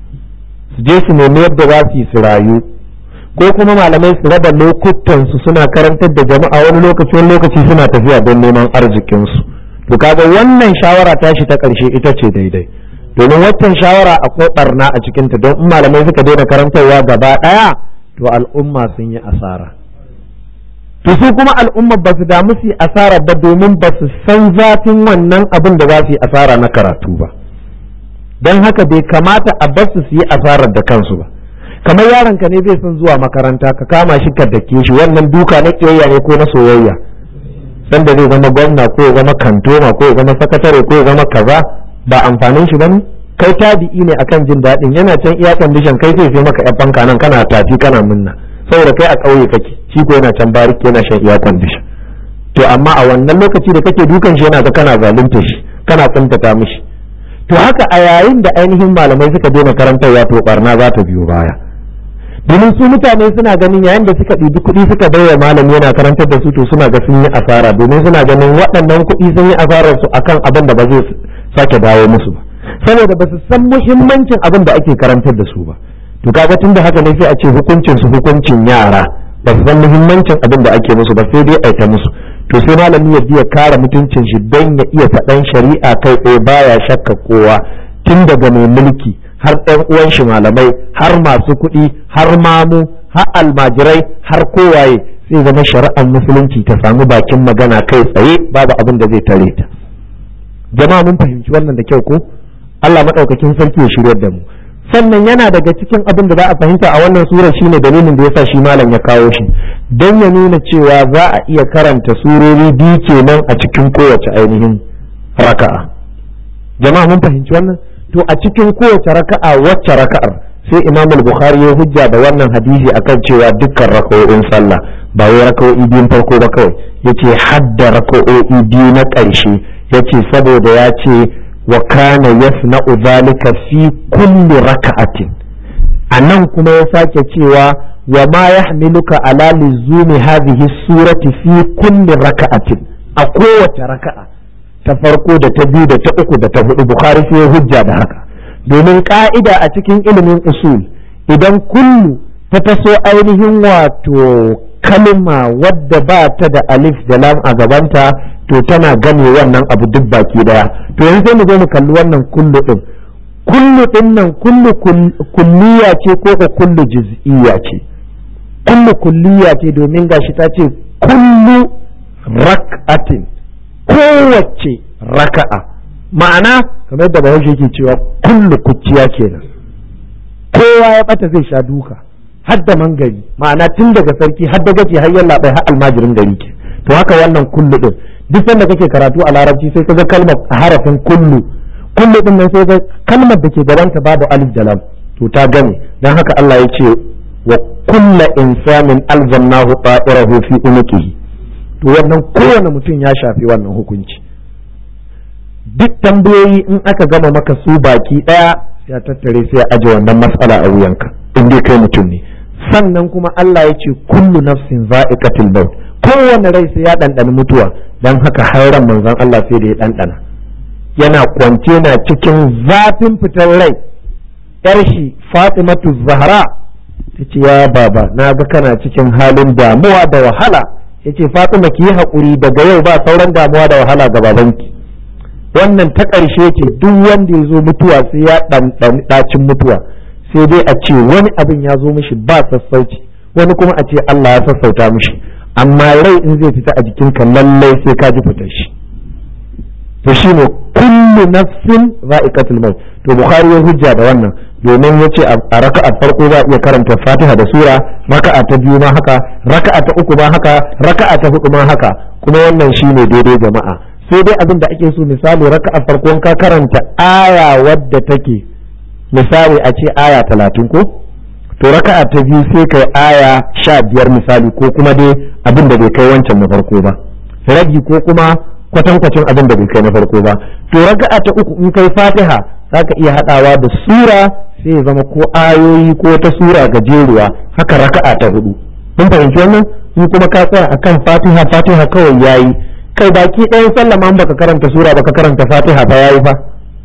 su je su nemi yadda za su yi su rayu ko kuma malamai su raba lokutan su suna karantar da jama'a wani lokaci wani lokaci suna tafiya don neman arzikinsu to kaga wannan shawara tashi ta ƙarshe ita ce daidai domin waccan shawara akwai barna a cikinta don in malamai suka daina karantarwa gaba ɗaya to al'umma sun yi asara to su kuma al'umma ba su damu su yi asara ba domin ba su san zafin wannan abin da za su yi asara na karatu ba don haka bai kamata a bar su su yi asarar da kansu ba kamar yaron ka ne zai son zuwa makaranta ka kama shi ka dake shi wannan duka na kiyayya ne ko na soyayya sanda zai zama gwamna ko ya zama kantoma ko ya zama sakatare ko ya zama kaza ba amfanin shi bane kai tabi'i ne akan jin daɗin yana can iya condition kai sai sai maka yan fanka nan kana tafi kana munna saboda kai a ƙauye kake shi ko yana can bariki yana shan iya condition to amma a wannan lokaci da kake dukan shi yana ga kana zalunta shi kana kuntata mishi to haka a yayin da ainihin malamai suka daina karantarwa to barna za ta biyo baya domin su mutane suna ganin yayin da suka ɗibi kuɗi suka bai wa malami yana karantar da su to suna ga sun yi asara domin suna ganin waɗannan kuɗi sun yi asarar su akan abin da ba zai sake dawo musu ba saboda ba su san muhimmancin abin da ake karantar da su ba to kaga tunda haka ne sai a ce hukuncin su hukuncin yara ba su san muhimmancin abin da ake musu ba sai dai aita musu to sai malami ya biya kare mutuncin shi don ya iya faɗan shari'a kai tsaye baya shakka kowa tun daga mai mulki har ɗan uwan shi malamai har masu kuɗi har mamu har almajirai har kowaye sai zama shari'ar musulunci ta samu bakin magana kai tsaye babu abin da zai tare ta jama'a mun fahimci wannan da kyau ko Allah maɗaukakin sarki ya shiryar da mu sannan yana daga cikin abin da za a fahimta a wannan sura shine dalilin da yasa shi malam ya kawo shi don ya nuna cewa za a iya karanta surori biyu kenan a cikin kowace ainihin raka'a jama'a mun fahimci wannan to a cikin kowace raka'a wacce raka'ar sai imam al-bukhari ya hujja da wannan hadisi akan cewa dukkan raka'o'in sallah ba wai raka'o'i biyun farko ba kawai yace hadda raka'o'i biyu na ƙarshe yace saboda ya ce wa kana yasna'u zalika fi kulli raka'atin anan kuma ya sake cewa wa ma yahmiluka ala luzumi hadhihi surati fi kulli raka'atin a kowace raka'a ta farko da ta biyu da ta uku da ta hudu bukhari sai ya hujja da haka domin ka'ida a cikin ilimin usul idan kullu ta taso ainihin wato kalma wadda ba ta da alif da lam a gabanta to tana gane wannan abu duk baki daya to yanzu sai mu zo mu kalli wannan kullu din kullu din nan kullu kulliya ce ko ko kullu juz'iyya ce kullu kulliya ce domin gashi ta ce kullu rak'atin kowace raka'a ma'ana kamar da bahaushe yake cewa kullu kuciya kenan kowa ya bata zai sha duka har da mangari ma'ana tun daga sarki har da gaji har yalla bai har almajirin gari ke to haka wannan kullu din duk sanda kake karatu a larabci sai kaga kalmar harafin kullu kullu din nan sai ga kalmar da ke gabanta babu alif da lam to ta gane dan haka Allah ya ce wa kullu insanin alzamnahu ta'irahu fi unuqihi to wannan kowane mutum ya shafi wannan hukunci duk tambayoyi in aka gama maka su baki daya ya tattare sai ya aje wannan matsala a wuyanka in dai kai mutum ne sannan kuma Allah ya ce kullu nafsin za'iqatul maut kowane rai sai ya ɗanɗana mutuwa dan haka har ran manzon Allah sai da ya ɗanɗana yana kwance na cikin zafin fitar rai yar shi Fatimatu Zahra ta ce ya baba na ga kana cikin halin damuwa da wahala yace Fatima ki yi haƙuri daga yau ba sauran damuwa da wahala ga babanki wannan ta ƙarshe ce duk wanda ya zo mutuwa sai ya ɗanɗani ɗacin mutuwa sai dai a ce wani abin ya zo mishi ba sassauci wani kuma a ce Allah ya sassauta mishi amma rai in zai fita a jikinka lallai sai ka ji fitar shi to shine kullu nafsin za'iqatul maut to bukhari ya hujja da wannan domin yace a raka'a farko za a iya karanta fatiha da sura raka'a ta biyu ma haka raka'a ta uku ma haka raka'a ta hudu ma haka kuma wannan shine daidai jama'a sai dai abin da ake so misali raka'a farko ka karanta aya wadda take misali a ce aya talatin ko to raka'a ta biyu sai kai aya sha biyar misali ko kuma dai abin da bai kai wancan na farko ba rabi ko kuma kwatankwacin abin da bai kai na farko ba to raka'a ta uku in kai fatiha zaka iya hadawa da sura sai ya zama ko ayoyi ko ta sura gajeruwa haka raka'a ta hudu mun fahimci wannan in kuma ka tsaya akan fatiha fatiha kawai yayi kai baki ɗayan sallah ma baka karanta sura baka karanta fatiha ba yayi fa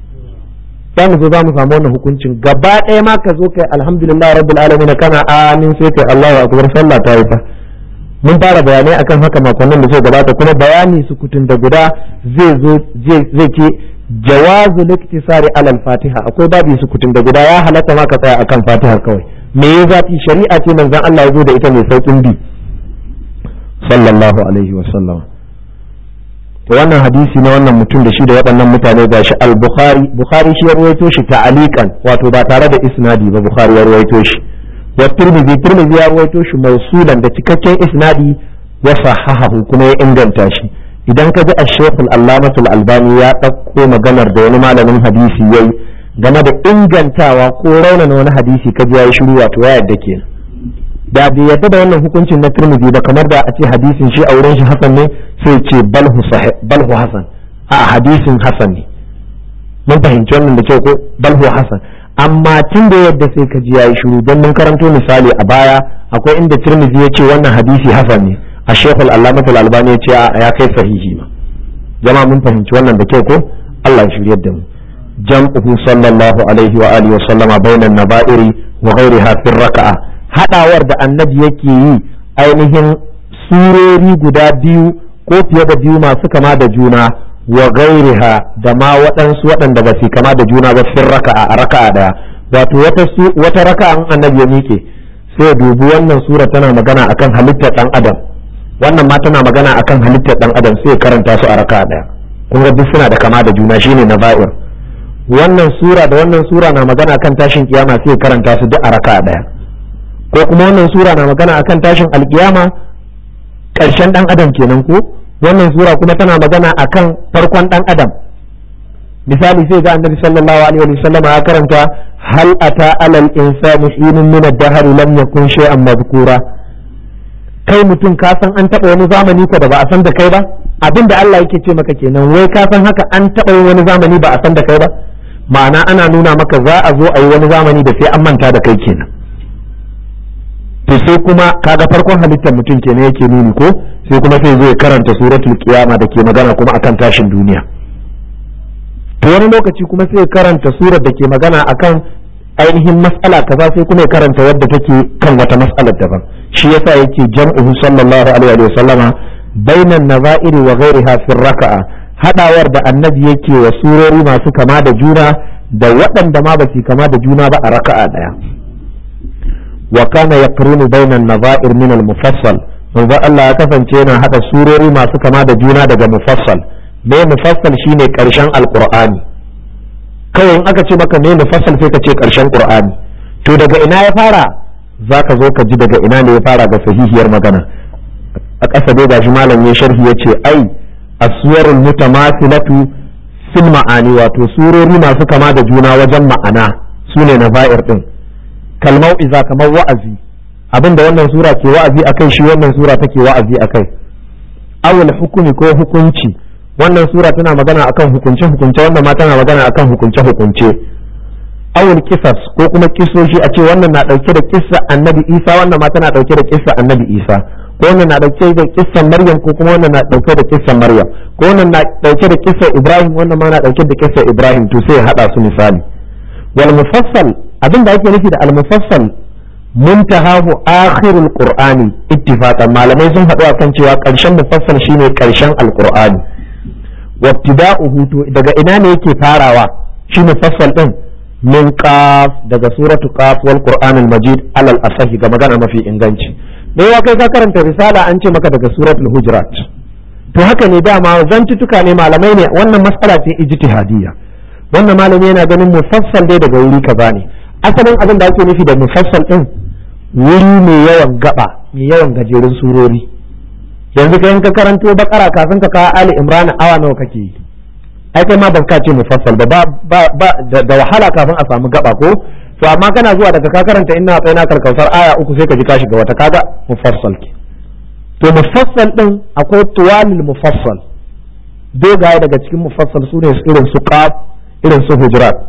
za mu zo za mu samu wannan hukuncin gaba ɗaya ma ka zo kai alhamdulillah rabbil alamin kana amin sai kai Allahu akbar sallah ta yi fa mun fara bayanai akan haka makonnin da zai gabata kuma bayani sukutun da guda zai zo zai ce jawazu liktisari alal fatiha akwai babu sukutun da guda ya halatta ma ka tsaya akan fatiha kawai me ya zafi shari'a ce manzon Allah ya zo da ita mai saukin bi sallallahu alaihi wa sallam to wannan hadisi na wannan mutum da shi da waɗannan mutane gashi al-bukhari bukhari shi ya ruwaito shi ta'aliqan wato ba tare da isnadi ba bukhari ya ruwaito shi wa tirmidhi tirmidhi ya ruwaito shi mausulan da cikakken isnadi ya sahahahu kuma ya inganta shi idan ka ji ash-shaykh al-allamatul albani ya ɗauko maganar da wani malamin hadisi yayi game da ingantawa ko raunana wani hadisi ka ji yayi shiru wato ya yadda kenan da bai yadda da wannan hukuncin na tirmidhi ba kamar da a ce hadisin shi a wurin shi hasan ne sai ce balhu sahih balhu hasan a hadisin hasan ne mun fahimci wannan da kyau ko balhu hasan amma tun da yadda sai ka ji yayi shiru don mun karanto misali a baya akwai inda tirmidhi ya ce wannan hadisi hasan ne a shekul allamatul albani ya ce ya kai sahihi ma jama'a mun fahimci wannan da kyau ko Allah ya shiryar da mu jam'uhu sallallahu alaihi wa alihi wa sallama bainan naba'iri wa ghairiha fi raka'a hadawar da annabi yake yi ainihin surori guda biyu ko fiye da biyu masu kama da juna wa gairiha da ma waɗansu waɗanda ba su kama da juna ba fin raka'a a raka'a daya wato wata wata raka'an annabi ya miƙe sai ya dubi wannan sura tana magana akan halittar dan adam wannan ma tana magana akan halittar dan adam sai ya karanta su a raka'a daya kun ga duk suna da kama da juna shine na ba'ir wannan sura da wannan sura na magana akan tashin kiyama sai ya karanta su duk a raka'a daya ko kuma wannan sura na magana akan tashin alkiyama ƙarshen dan adam kenan ko wannan sura kuma tana magana akan farkon dan adam misali sai ga annabi sallallahu alaihi wa sallam ya karanta hal ata alal insani hinun min ad-dahr lam yakun shay'an madhkura kai mutum ka san an taba wani zamani ko da ba a san da kai ba abinda Allah yake ce maka kenan wai ka san haka an taba wani zamani ba a san da kai ba ma'ana ana nuna maka za a zo a yi wani zamani da sai an manta da kai kenan to sai kuma kaga farkon halittar mutum kenan yake nuni ko sai kuma sai zai karanta suratul qiyama da ke magana kuma akan tashin duniya to wani lokaci kuma sai karanta surar da ke magana akan ainihin mas'ala kaza sai kuma ya karanta wadda take kan wata mas'alar daban shi yasa yake jam'uhu sallallahu alaihi wa sallama bainan nazairi wa ghairiha fi raka'a hadawar da annabi yake wa surori masu kama da juna da waɗanda ma ba su kama da juna ba a raka'a daya wa kana yaqrunu bainan nazair min al-mufassal manzo Allah ya kasance yana hada surori masu kama da juna daga mufassal me mufassal shine karshen alqur'ani kawai in aka ce maka me mufassal sai ka ce karshen qur'ani to daga ina ya fara zaka zo ka ji daga ina ne ya fara ga sahihiyar magana a ƙasa dai gashi malam ya sharhi ya ce ai aswarul mutamathilatu fil ma'ani wato surori masu kama da juna wajen ma'ana sune na ba'ir din kalmau iza kamar wa'azi abinda wannan sura ke wa'azi akai shi wannan sura take wa'azi akai awul hukumi ko hukunci wannan sura tana magana akan hukunce hukunce wannan ma tana magana akan hukunce hukunce awul kisas ko kuma kisoshi a ce wannan na dauke da kissa annabi isa wannan ma tana dauke da kissa annabi isa ko wannan na dauke da kissan maryam ko kuma wannan na dauke da kissan maryam ko wannan na dauke da kissan ibrahim wannan ma na dauke da kissan ibrahim to sai ya hada su misali wal mufassal abin da ake nufi da al mufassal muntahahu akhirul qur'ani ittifaqan malamai sun haɗu akan cewa ƙarshen mufassal shine ƙarshen alqur'ani wabtida'uhu to daga ina ne yake farawa shi mufassal din min qaf daga suratu qaf wal qur'anil majid alal asahi ga magana mafi inganci me ya kai ka karanta risala an ce maka daga suratul hujurat to haka ne dama zantutuka ne malamai ne wannan mas'ala ce ijtihadiyya wannan malami yana ganin mufassal dai daga wuri kaza ne asalin abin da ake nufi da mufassal din wuri mai yawan gaba mai yawan gajerun surori yanzu ka ka karanto bakara kafin ka kawo ali imran awa nawa kake yi ai kai ma ban ka ce mufassal ba ba da wahala kafin a samu gaba ko to amma kana zuwa daga ka karanta inna tsayna karkausar aya uku sai ka ji ka shiga wata kaga mufassal ke to mufassal din akwai tuwalil mufassal dogaye daga cikin mufassal su ne irin su qaf irin su hujurat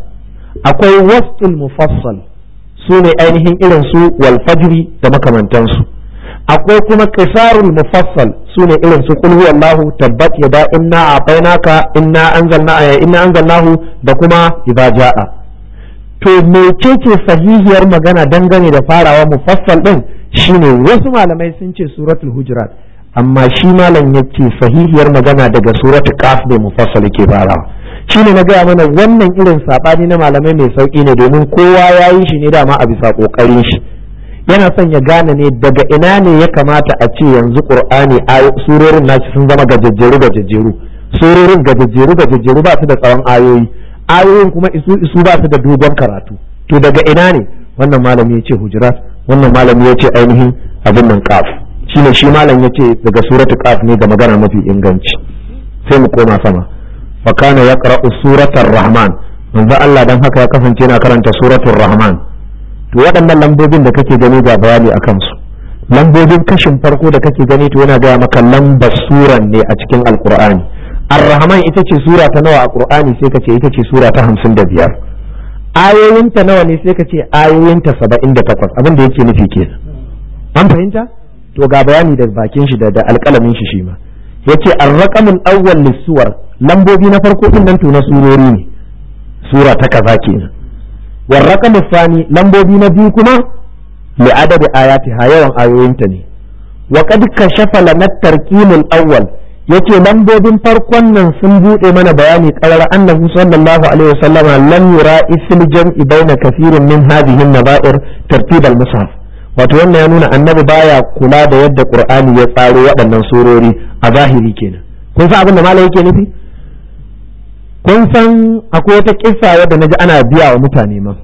akwai wasful mufassal su ne ainihin irin su wal fajri da makamantansu akwai kuma qisarul mufassal su ne irin su qul huwallahu tabbat yada inna a'tainaka inna anzalna inna anzalnahu da kuma idza jaa to mecece sahihiyar magana dangane da farawa mufassal din shine wasu malamai sun ce suratul hujurat amma shi malam yace sahihiyar magana daga suratul qaf ne mufassal ke farawa shine na gaya mana wannan irin sabani na malamai mai sauki ne domin kowa ya yi shi ne dama a bisa kokarin shi yana son ya gane ne daga ina ne ya kamata a ce yanzu qur'ani surorin nashi sun zama gajejjeru gajejjeru surorin gajejjeru gajejjeru ba su da tsawon ayoyi ayoyin kuma isu isu ba su da dogon karatu to daga ina ne wannan malami ya ce hujurat wannan malami ya ce ainihin abin nan qaf shine shi malam ya ce daga suratu qaf ne ga magana mafi inganci sai mu koma sama fa kana yaqra'u suratar rahman manzo Allah dan haka ya kasance yana karanta suratul rahman to waɗannan lambobin da kake gani ga bayani akan su lambobin kashin farko da kake gani to yana gaya maka lambar suran ne a cikin alqur'ani ar-rahman ita ce sura ta nawa a qur'ani sai ka ce ita ce sura ta 55 ayoyinta nawa ne sai ka ce ayoyinta 78 abin da yake nufi kenan an fahimta to ga bayani da bakin shi da alƙalamin shi shi ma yace ar-raqamul awwal lis-suwar lambobi na farko din nan to na surori ne sura ta kaza kenan war raqamul thani lambobi na biyu kuma li adadi ayatiha yawan ayoyinta ne wa qad kashafa lana tarqimul awwal yace lambobin farkon nan sun bude mana bayani qarar annabi sallallahu alaihi wasallam lam yura isl jam'i baina kathirin min hadhihi an-naba'ir tartib al-mushaf wato wannan ya nuna annabi baya kula da yadda qur'ani ya tsaro waɗannan surori a zahiri kenan kun san abin da malai yake nufi kun san akwai wata kissa wadda naji ana biya wa mutane ma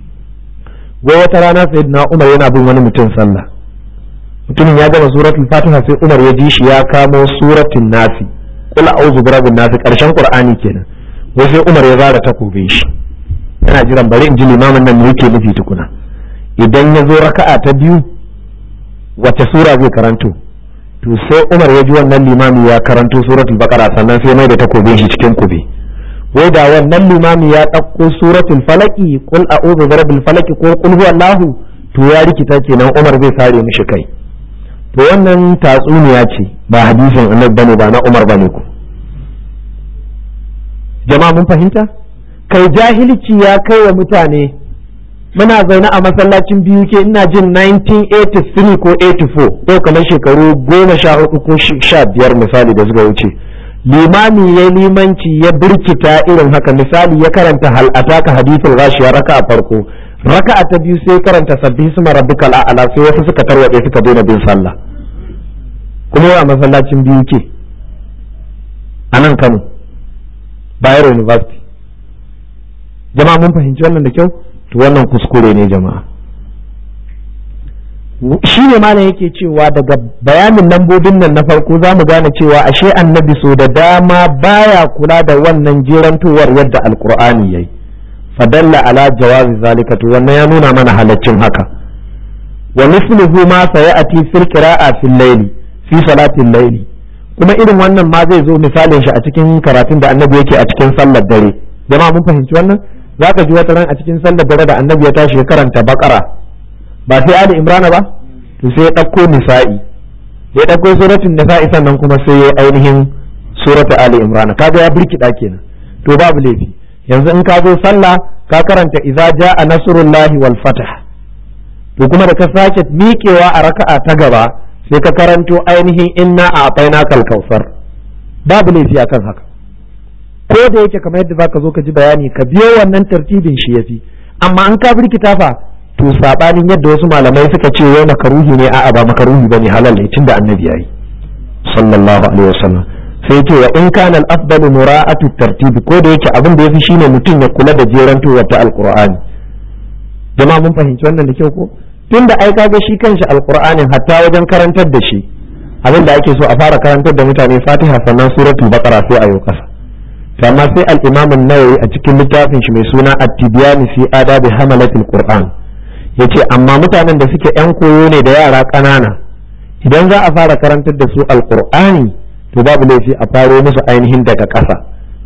wai wata rana sayyidina Umar yana bin wani mutum sallah mutumin ya gama suratul fatiha sai Umar ya ji shi ya kamo suratul nasi qul a'udhu birabbin nasi karshen qur'ani kenan wai sai Umar ya zara takobin shi yana jiran bari in ji limamin nan me yake nufi tukuna idan ya zo raka'a ta biyu wace sura zai karanto to sai Umar ya ji wannan limami ya karanto suratul baqara sannan sai mai da takobin shi cikin kube wai da wannan limami ya ɗauko suratul falaki qul a'udhu birabbil falaki ko qul huwallahu to ya rikita kenan Umar zai sare mishi kai to wannan tatsuniya ce ba hadisin annabi bane ba na Umar bane ku jama'a mun fahimta kai jahilci ya kai wa mutane muna zaune a masallacin biyu ke ina jin 1983 ko 84 ko kamar shekaru goma sha hudu ko sha biyar misali da suka wuce limami ya limanci ya birkita irin haka misali ya karanta hal'ata ka hadithul rashiya raka a farko raka ta biyu sai karanta sabbi suma rabbikal a'la sai wasu suka tarwatse suka daina bin sallah kuma a masallacin biyu ke a nan Kano Bayero University jama'a mun fahimci wannan da kyau to wannan kuskure ne jama'a shi ne malam yake cewa daga bayanin lambobin nan na farko za mu gane cewa ashe annabi so da dama baya kula da wannan jerantowar yadda alkur'ani yayi fadalla ala jawazi zalika to wannan ya nuna mana halaccin haka wa misluhu ma sayati fil qira'a fil layli fi salatil layli kuma irin wannan ma zai zo misalin shi a cikin karatun da annabi yake a cikin sallar dare jama'a mun fahimci wannan za ka ji wata ran a cikin sallar dare da annabi ya tashi ya karanta bakara ba sai ali imrana ba to sai ya ɗauko nisa'i ya ɗauko suratul nisa'i sannan kuma sai ya ainihin suratu ali imrana kaga ya birkida kenan to babu laifi yanzu in ka zo sallah ka karanta idza jaa nasrullahi wal fath to kuma da ka sake miƙewa a raka'a ta gaba sai ka karanto ainihin inna a'tainaka al-kautsar babu laifi akan haka ko da yake kamar yadda zaka zo ka ji bayani ka biyo wannan tartibin shi yafi amma an ka birkita fa to sabanin yadda wasu malamai suka ce wai makaruhi ne a'a ba makaruhi bane halal ne tunda annabi yayi sallallahu alaihi wasallam sai ce wa in kana al-afdalu mura'atu tartib ko da yake abin da yafi shine mutum ya kula da jerantowar ta alqur'ani jama'a mun fahimci wannan da kyau ko tunda ai kaga shi kanshi alqur'anin hatta wajen karantar da shi abin da ake so a fara karantar da mutane fatiha sannan suratul baqara sai ayo kasa amma sai al-imam an-nawawi a cikin littafin shi mai suna at-tibyan fi adabi hamalatil qur'an yace amma mutanen da suke yan koyo ne da yara ƙanana idan za a fara karantar da su alqur'ani to babu laifi a faro musu ainihin daga ƙasa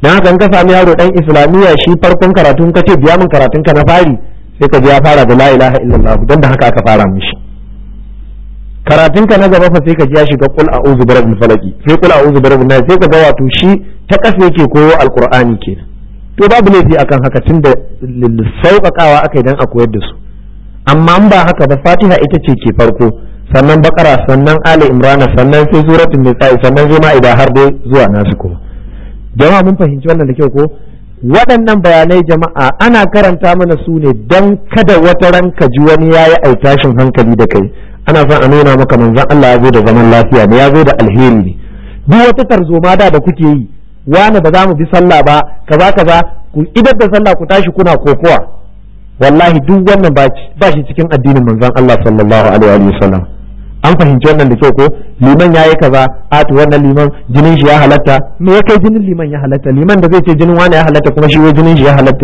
dan haka in ka sami yaro dan islamiyya shi farkon karatun ka ce biya min karatun ka na fari sai ka ji ya fara da la ilaha illallah dan da haka aka fara mishi karatun ka na gaba fa sai ka ji ya shiga qul a'udhu birabbil falaki sai qul a'udhu birabbin nas sai ka ga wato shi ta kasa yake koyo alqur'ani kenan to babu laifi akan haka tunda sauƙaƙawa aka idan a koyar da su amma in ba haka ba fatiha ita ce ke farko sannan bakara sannan ali imrana sannan sai suratul nisa'i sannan sai ma'ida har dai zuwa nasu kuma jama'a mun fahimci wannan da kyau ko waɗannan bayanai jama'a ana karanta mana su ne don kada wata ran ka ji wani yayi aitashin hankali da kai ana son a nuna maka manzon Allah ya zo da zaman lafiya ne ya zo da alheri ne duk wata tarzoma da da kuke yi wani ba za mu bi sallah ba kaza kaza ku idar da sallah ku tashi kuna kokowa wallahi duk wannan ba shi cikin addinin manzon Allah sallallahu alaihi wa sallam an fahimci wannan da kyau ko liman ya yi kaza a to wannan liman jinin shi ya halatta me ya kai jinin liman ya halatta liman da zai ce jinin wani ya halatta kuma shi wai jinin shi ya halatta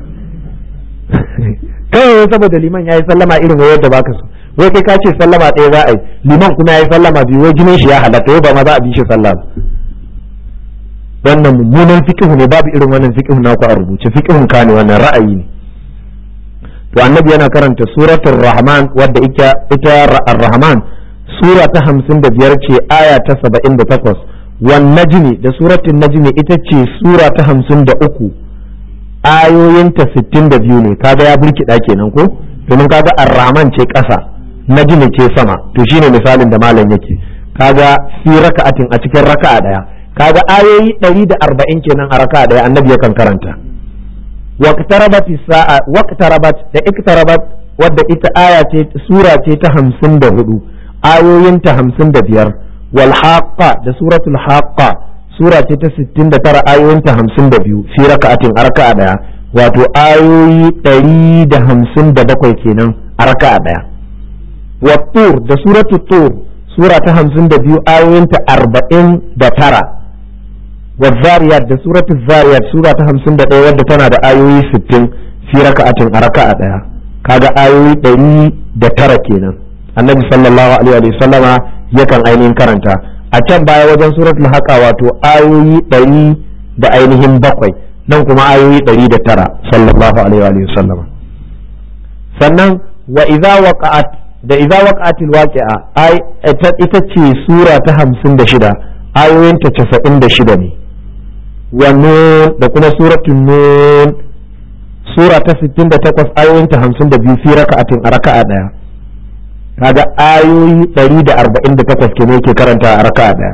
kawai saboda liman ya yi sallama irin wayar da baka so wai kai ka ce sallama ɗaya za a yi liman kuma ya yi sallama biyu wai jinin shi ya halatta wai ba ma za a bi shi sallah wannan mummunan fiqhu ne babu irin wannan fiqhu naku a rubuce fiqhun ka ne wannan ra'ayi ne to annabi yana karanta suratul rahman wadda ita ita ar-rahman sura ta hamsin da biyar ce aya ta saba'in da takwas wan najmi da suratun najmi ita ce sura ta hamsin da uku ayoyinta sittin da biyu ne kaga ya burkiɗa kenan ko domin kaga ar-rahman ce ƙasa najmi ce sama to shine misalin da malam yake kaga fi raka'atin a cikin raka'a daya kaga ayoyi ɗari da arba'in kenan a raka'a daya annabi yakan karanta waqtarabat sa'a waqtarabat da iktarabat wadda ita aya ce sura ce ta hamsin da hudu ayoyinta hamsin da biyar wal haqqa da suratul haqqa sura ce ta sittin da tara ayoyinta hamsin da biyu fi raka'atin a raka'a daya wato ayoyi ɗari da hamsin da bakwai kenan a raka'a daya wa tur da suratul tur sura ta hamsin da biyu ayoyinta arba'in da tara wa zariyat da suratul zariyat sura ta hamsin da ɗaya wadda tana da ayoyi sittin fi raka'atin a raka'a daya kaga ayoyi ɗari da tara kenan annabi sallallahu alaihi wa sallama yakan ainihin karanta a can baya wajen suratul haqa wato ayoyi ɗari da ainihin bakwai nan kuma ayoyi ɗari da tara sallallahu alaihi wa sallama sannan wa idza waqa'at da idza waqa'atil waqi'a ai ita ce sura ta 56 ayoyin ta 96 ne wa nun da kuma suratul nun sura ta 68 ayoyin ta 52 fi raka'atin a raka'a daya kaga ayoyi 148 kenan yake karanta a raka'a daya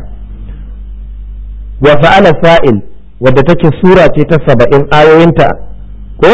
wa fa'ala sa'il wadda take sura ce ta 70 ayoyinta ko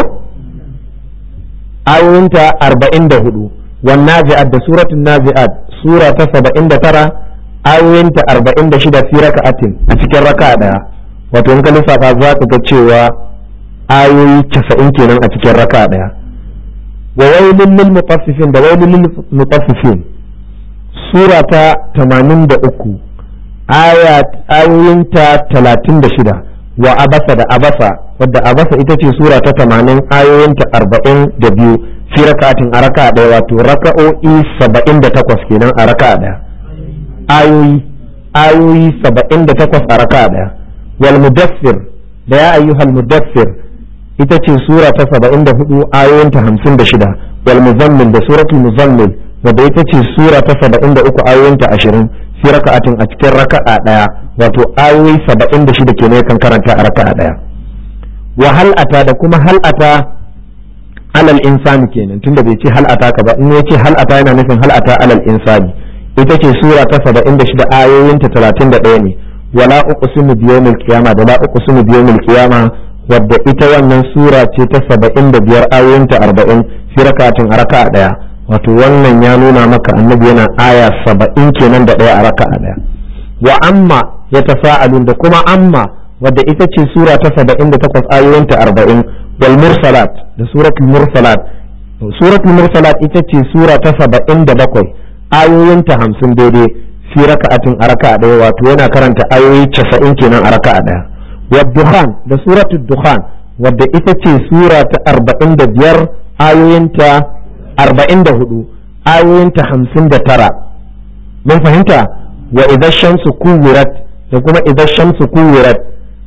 ayoyinta 44 wan nazi'at da suratul nazi'at sura ta 79 ayoyinta 46 fi raka'atin a cikin raka'a daya wato in ka lissafa za ka ga cewa ayoyi 90 kenan a cikin raka'a daya وويل للمطففين ده ويل للمطففين سورة 83 آيات آيوينتا 36 وأبسا ده أبسا ودى أبسا إتتي سورة 80 آيوينتا 42 في ركعة أركعة ده واتو ركعو إي 78 كينا أركعة ده آيوي آيوي 78 أركعة ده والمدثر ده يا أيها المدثر ita ce sura ta saba'in da hudu ayoyinta hamsin da shida wal muzammil da suratul muzammil wadda ita ce sura ta saba'in da uku ayoyinta ashirin fi raka'atin a cikin raka'a daya wato ayoyi saba'in da shida kenan kan karanta a raka'a daya wa hal'ata da kuma hal'ata alal insani kenan tunda bai ce hal'ata ka ba in ya ce hal'ata yana nufin hal'ata alal insani ita ce sura ta saba'in da shida ayoyinta talatin da ɗaya ne wala uqsimu biyawmil qiyama da la uqsimu biyawmil qiyama wadda ita wannan sura ce ta saba'in da biyar ayoyinta arba'in fi rakatin a raka ɗaya wato wannan ya nuna maka annabi yana aya saba'in kenan da ɗaya a raka ɗaya wa amma ya tafa'alun da kuma amma wadda ita ce sura ta saba'in da takwas ayoyinta arba'in wal mursalat da suratul mursalat suratul mursalat ita ce sura ta saba'in da bakwai ayoyinta hamsin daidai fi raka'atin a raka ɗaya wato yana karanta ayoyi casa'in kenan a raka ɗaya والدخان da suratul dukhan wadda ita ce sura ta arba'in da biyar ayoyinta arba'in da hudu ayoyinta hamsin da tara mun fahimta wa idan shamsu kuwirat da kuma idan shamsu kuwirat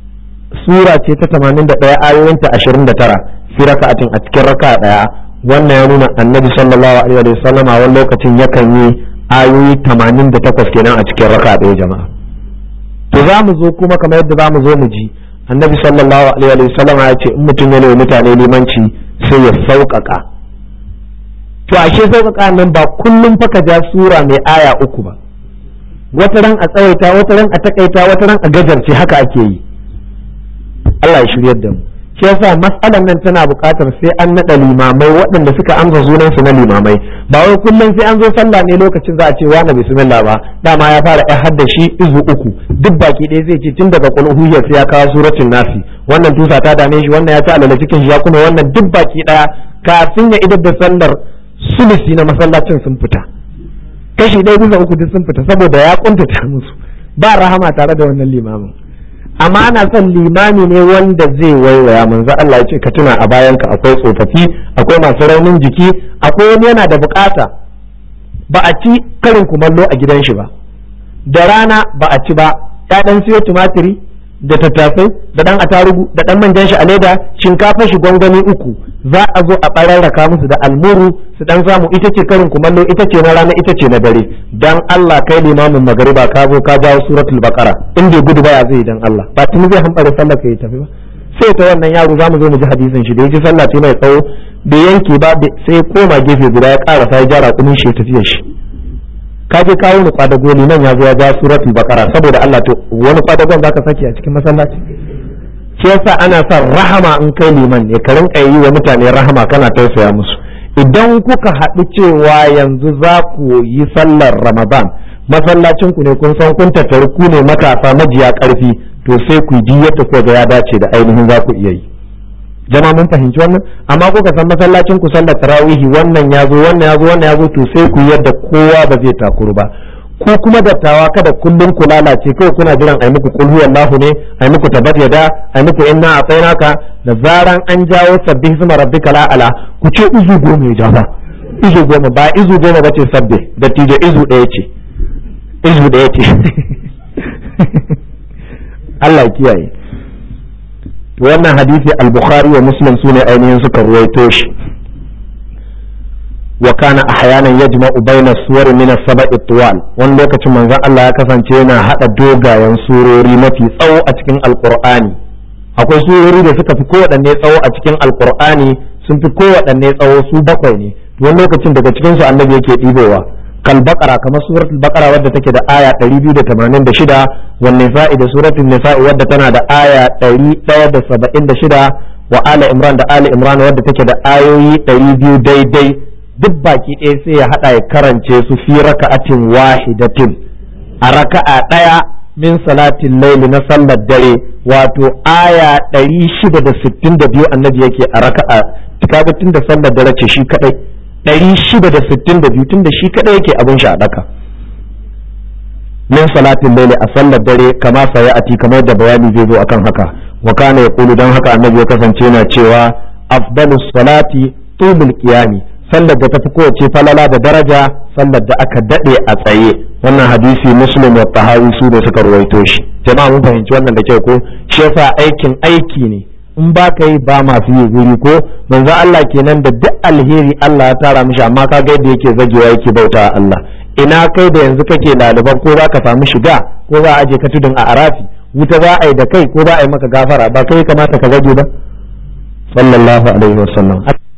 sura ce ta 81 ayoyinta 29 fi raka'atin a cikin raka'a daya wannan ya nuna annabi sallallahu alaihi wa sallam a wani lokacin yakan yi ayoyi 88 kenan a cikin raka'a daya jama'a to za mu zo kuma kamar yadda za mu zo mu ji annabi sallallahu alaihi wa sallam ya ce in mutum ya nemi mutane limanci sai ya sauƙaƙa to ashe sauƙaƙa nan ba kullum fa ka ja sura mai aya uku ba wata ran a tsawaita wata ran a takaita wata ran a gajarce haka ake yi Allah ya shiryar da mu shi yasa mas'alan nan tana buƙatar sai an naɗa limamai waɗanda suka amsa sunan su na limamai ba wai kullum sai an zo sallah ne lokacin za a ce wani bismillah ba dama ya fara ya hadda shi izu uku duk baki ɗaya zai ce tun daga qul huwa sai ya kawo suratul nasi wannan tusa ta dame shi wannan ya ci alala cikin shi ya kuma wannan duk baki ɗaya kafin ya idar da sallar sulusi na masallacin sun fita kashi ɗaya bisa uku duk sun fita saboda ya kuntata musu ba rahama tare da wannan limamin amma ana son limami ne wanda zai waiwaya manzo Allah ya ce ka tuna a bayanka akwai tsofaffi akwai masu raunin jiki akwai wani yana da bukata ba a ci karin kumallo a gidan shi ba da rana ba a ci ba ya dan siyo tumatiri da tattasai da dan atarugu da dan manjan shi a leda shinkafa shi gwangwani uku za a zo a bararraka musu da almuru su dan samu ita ce karin kumallo ita ce na rana ita ce na dare dan Allah kai limamin magariba ka zo ka jawo suratul baqara in bai gudu baya zai dan Allah ba tuni zai hambare sallar ka ya tafi ba sai ta wannan yaro zamu zo mu ji hadisin shi da yaji sallah ce mai tsawo bai yanke ba sai ya koma gefe guda ya karasa ya jara kunin shi ya tafi shi ka je kawo ni kwadago nan ya zo ya ja suratul baqara saboda Allah to wani kwadagon zaka saki a cikin masallaci shi yasa ana son rahama in kai liman ne ka rinka yi wa mutane rahama kana tausaya musu idan kuka haɗu cewa yanzu za ku yi sallar ramadan masallacin ku ne kun san kun tattari ku ne matasa majiya ƙarfi to sai ku ji yadda ko ga ya dace da ainihin za ku iya yi jama mun fahimci wannan amma kuka san masallacin ku sallar tarawihi wannan ya zo wannan ya zo wannan ya zo to sai ku yadda kowa ba zai takuru ba ko kuma dattawa kada kullum ku lalace kawai kuna jiran ai muku kul huwallahu ne ai muku tabat yada ai muku inna atainaka da zaran an jawo sabbih isma rabbika la ala ku ce izu goma ya jafa izu goma ba izu goma ba ce sabbe da tijo izu ɗaya ce izu ɗaya ce Allah ya kiyaye wannan hadisi al-bukhari wa muslim sune ainihin suka ruwaito shi wa kana ahyanan yajma'u bayna suwar min as-sab'i tuwal wani lokacin manzon Allah ya kasance yana hada dogayen surori mafi tsawo a cikin alqur'ani akwai surori da suka fi kowaɗanne tsawo a cikin alqur'ani sun fi kowaɗanne tsawo su bakwai ne wani lokacin daga cikin su annabi yake ɗibowa kal baqara kamar suratul baqara wadda take da aya 286 wan nisa'i da suratul nisa'i wadda tana da aya 176 wa ala imran da ali imran wadda take da ayoyi 200 daidai duk baki ɗaya sai ya haɗa ya karance su fi raka'atin wahidatin a raka'a ɗaya min salatin laili na sallar dare wato aya 662 annabi yake a raka'a kaga tun da sallar dare ce shi kadai 662 tun da shi kadai yake abin shi a daka min salatin laili a sallar dare kama saya ati kamar da bayani zai zo akan haka wa kana yaqulu dan haka annabi ya kasance yana cewa afdalus salati tumul qiyami sallar da tafi kowace falala da daraja sallar da aka dade a tsaye wannan hadisi muslim wa tahawi su ne suka ruwaito shi jama'a mun fahimci wannan da kyau ko shi yasa aikin aiki ne in ba ka yi ba masu yi guri ko manzo Allah kenan da duk alheri Allah ya tara mishi amma ka ga yadda yake zagewa yake bauta Allah ina kai da yanzu kake laliban ko za ka samu shiga ko za a aje ka tudun a arafi wuta za a yi da kai ko za a yi maka gafara ba kai kamata ka zage ba sallallahu alaihi wasallam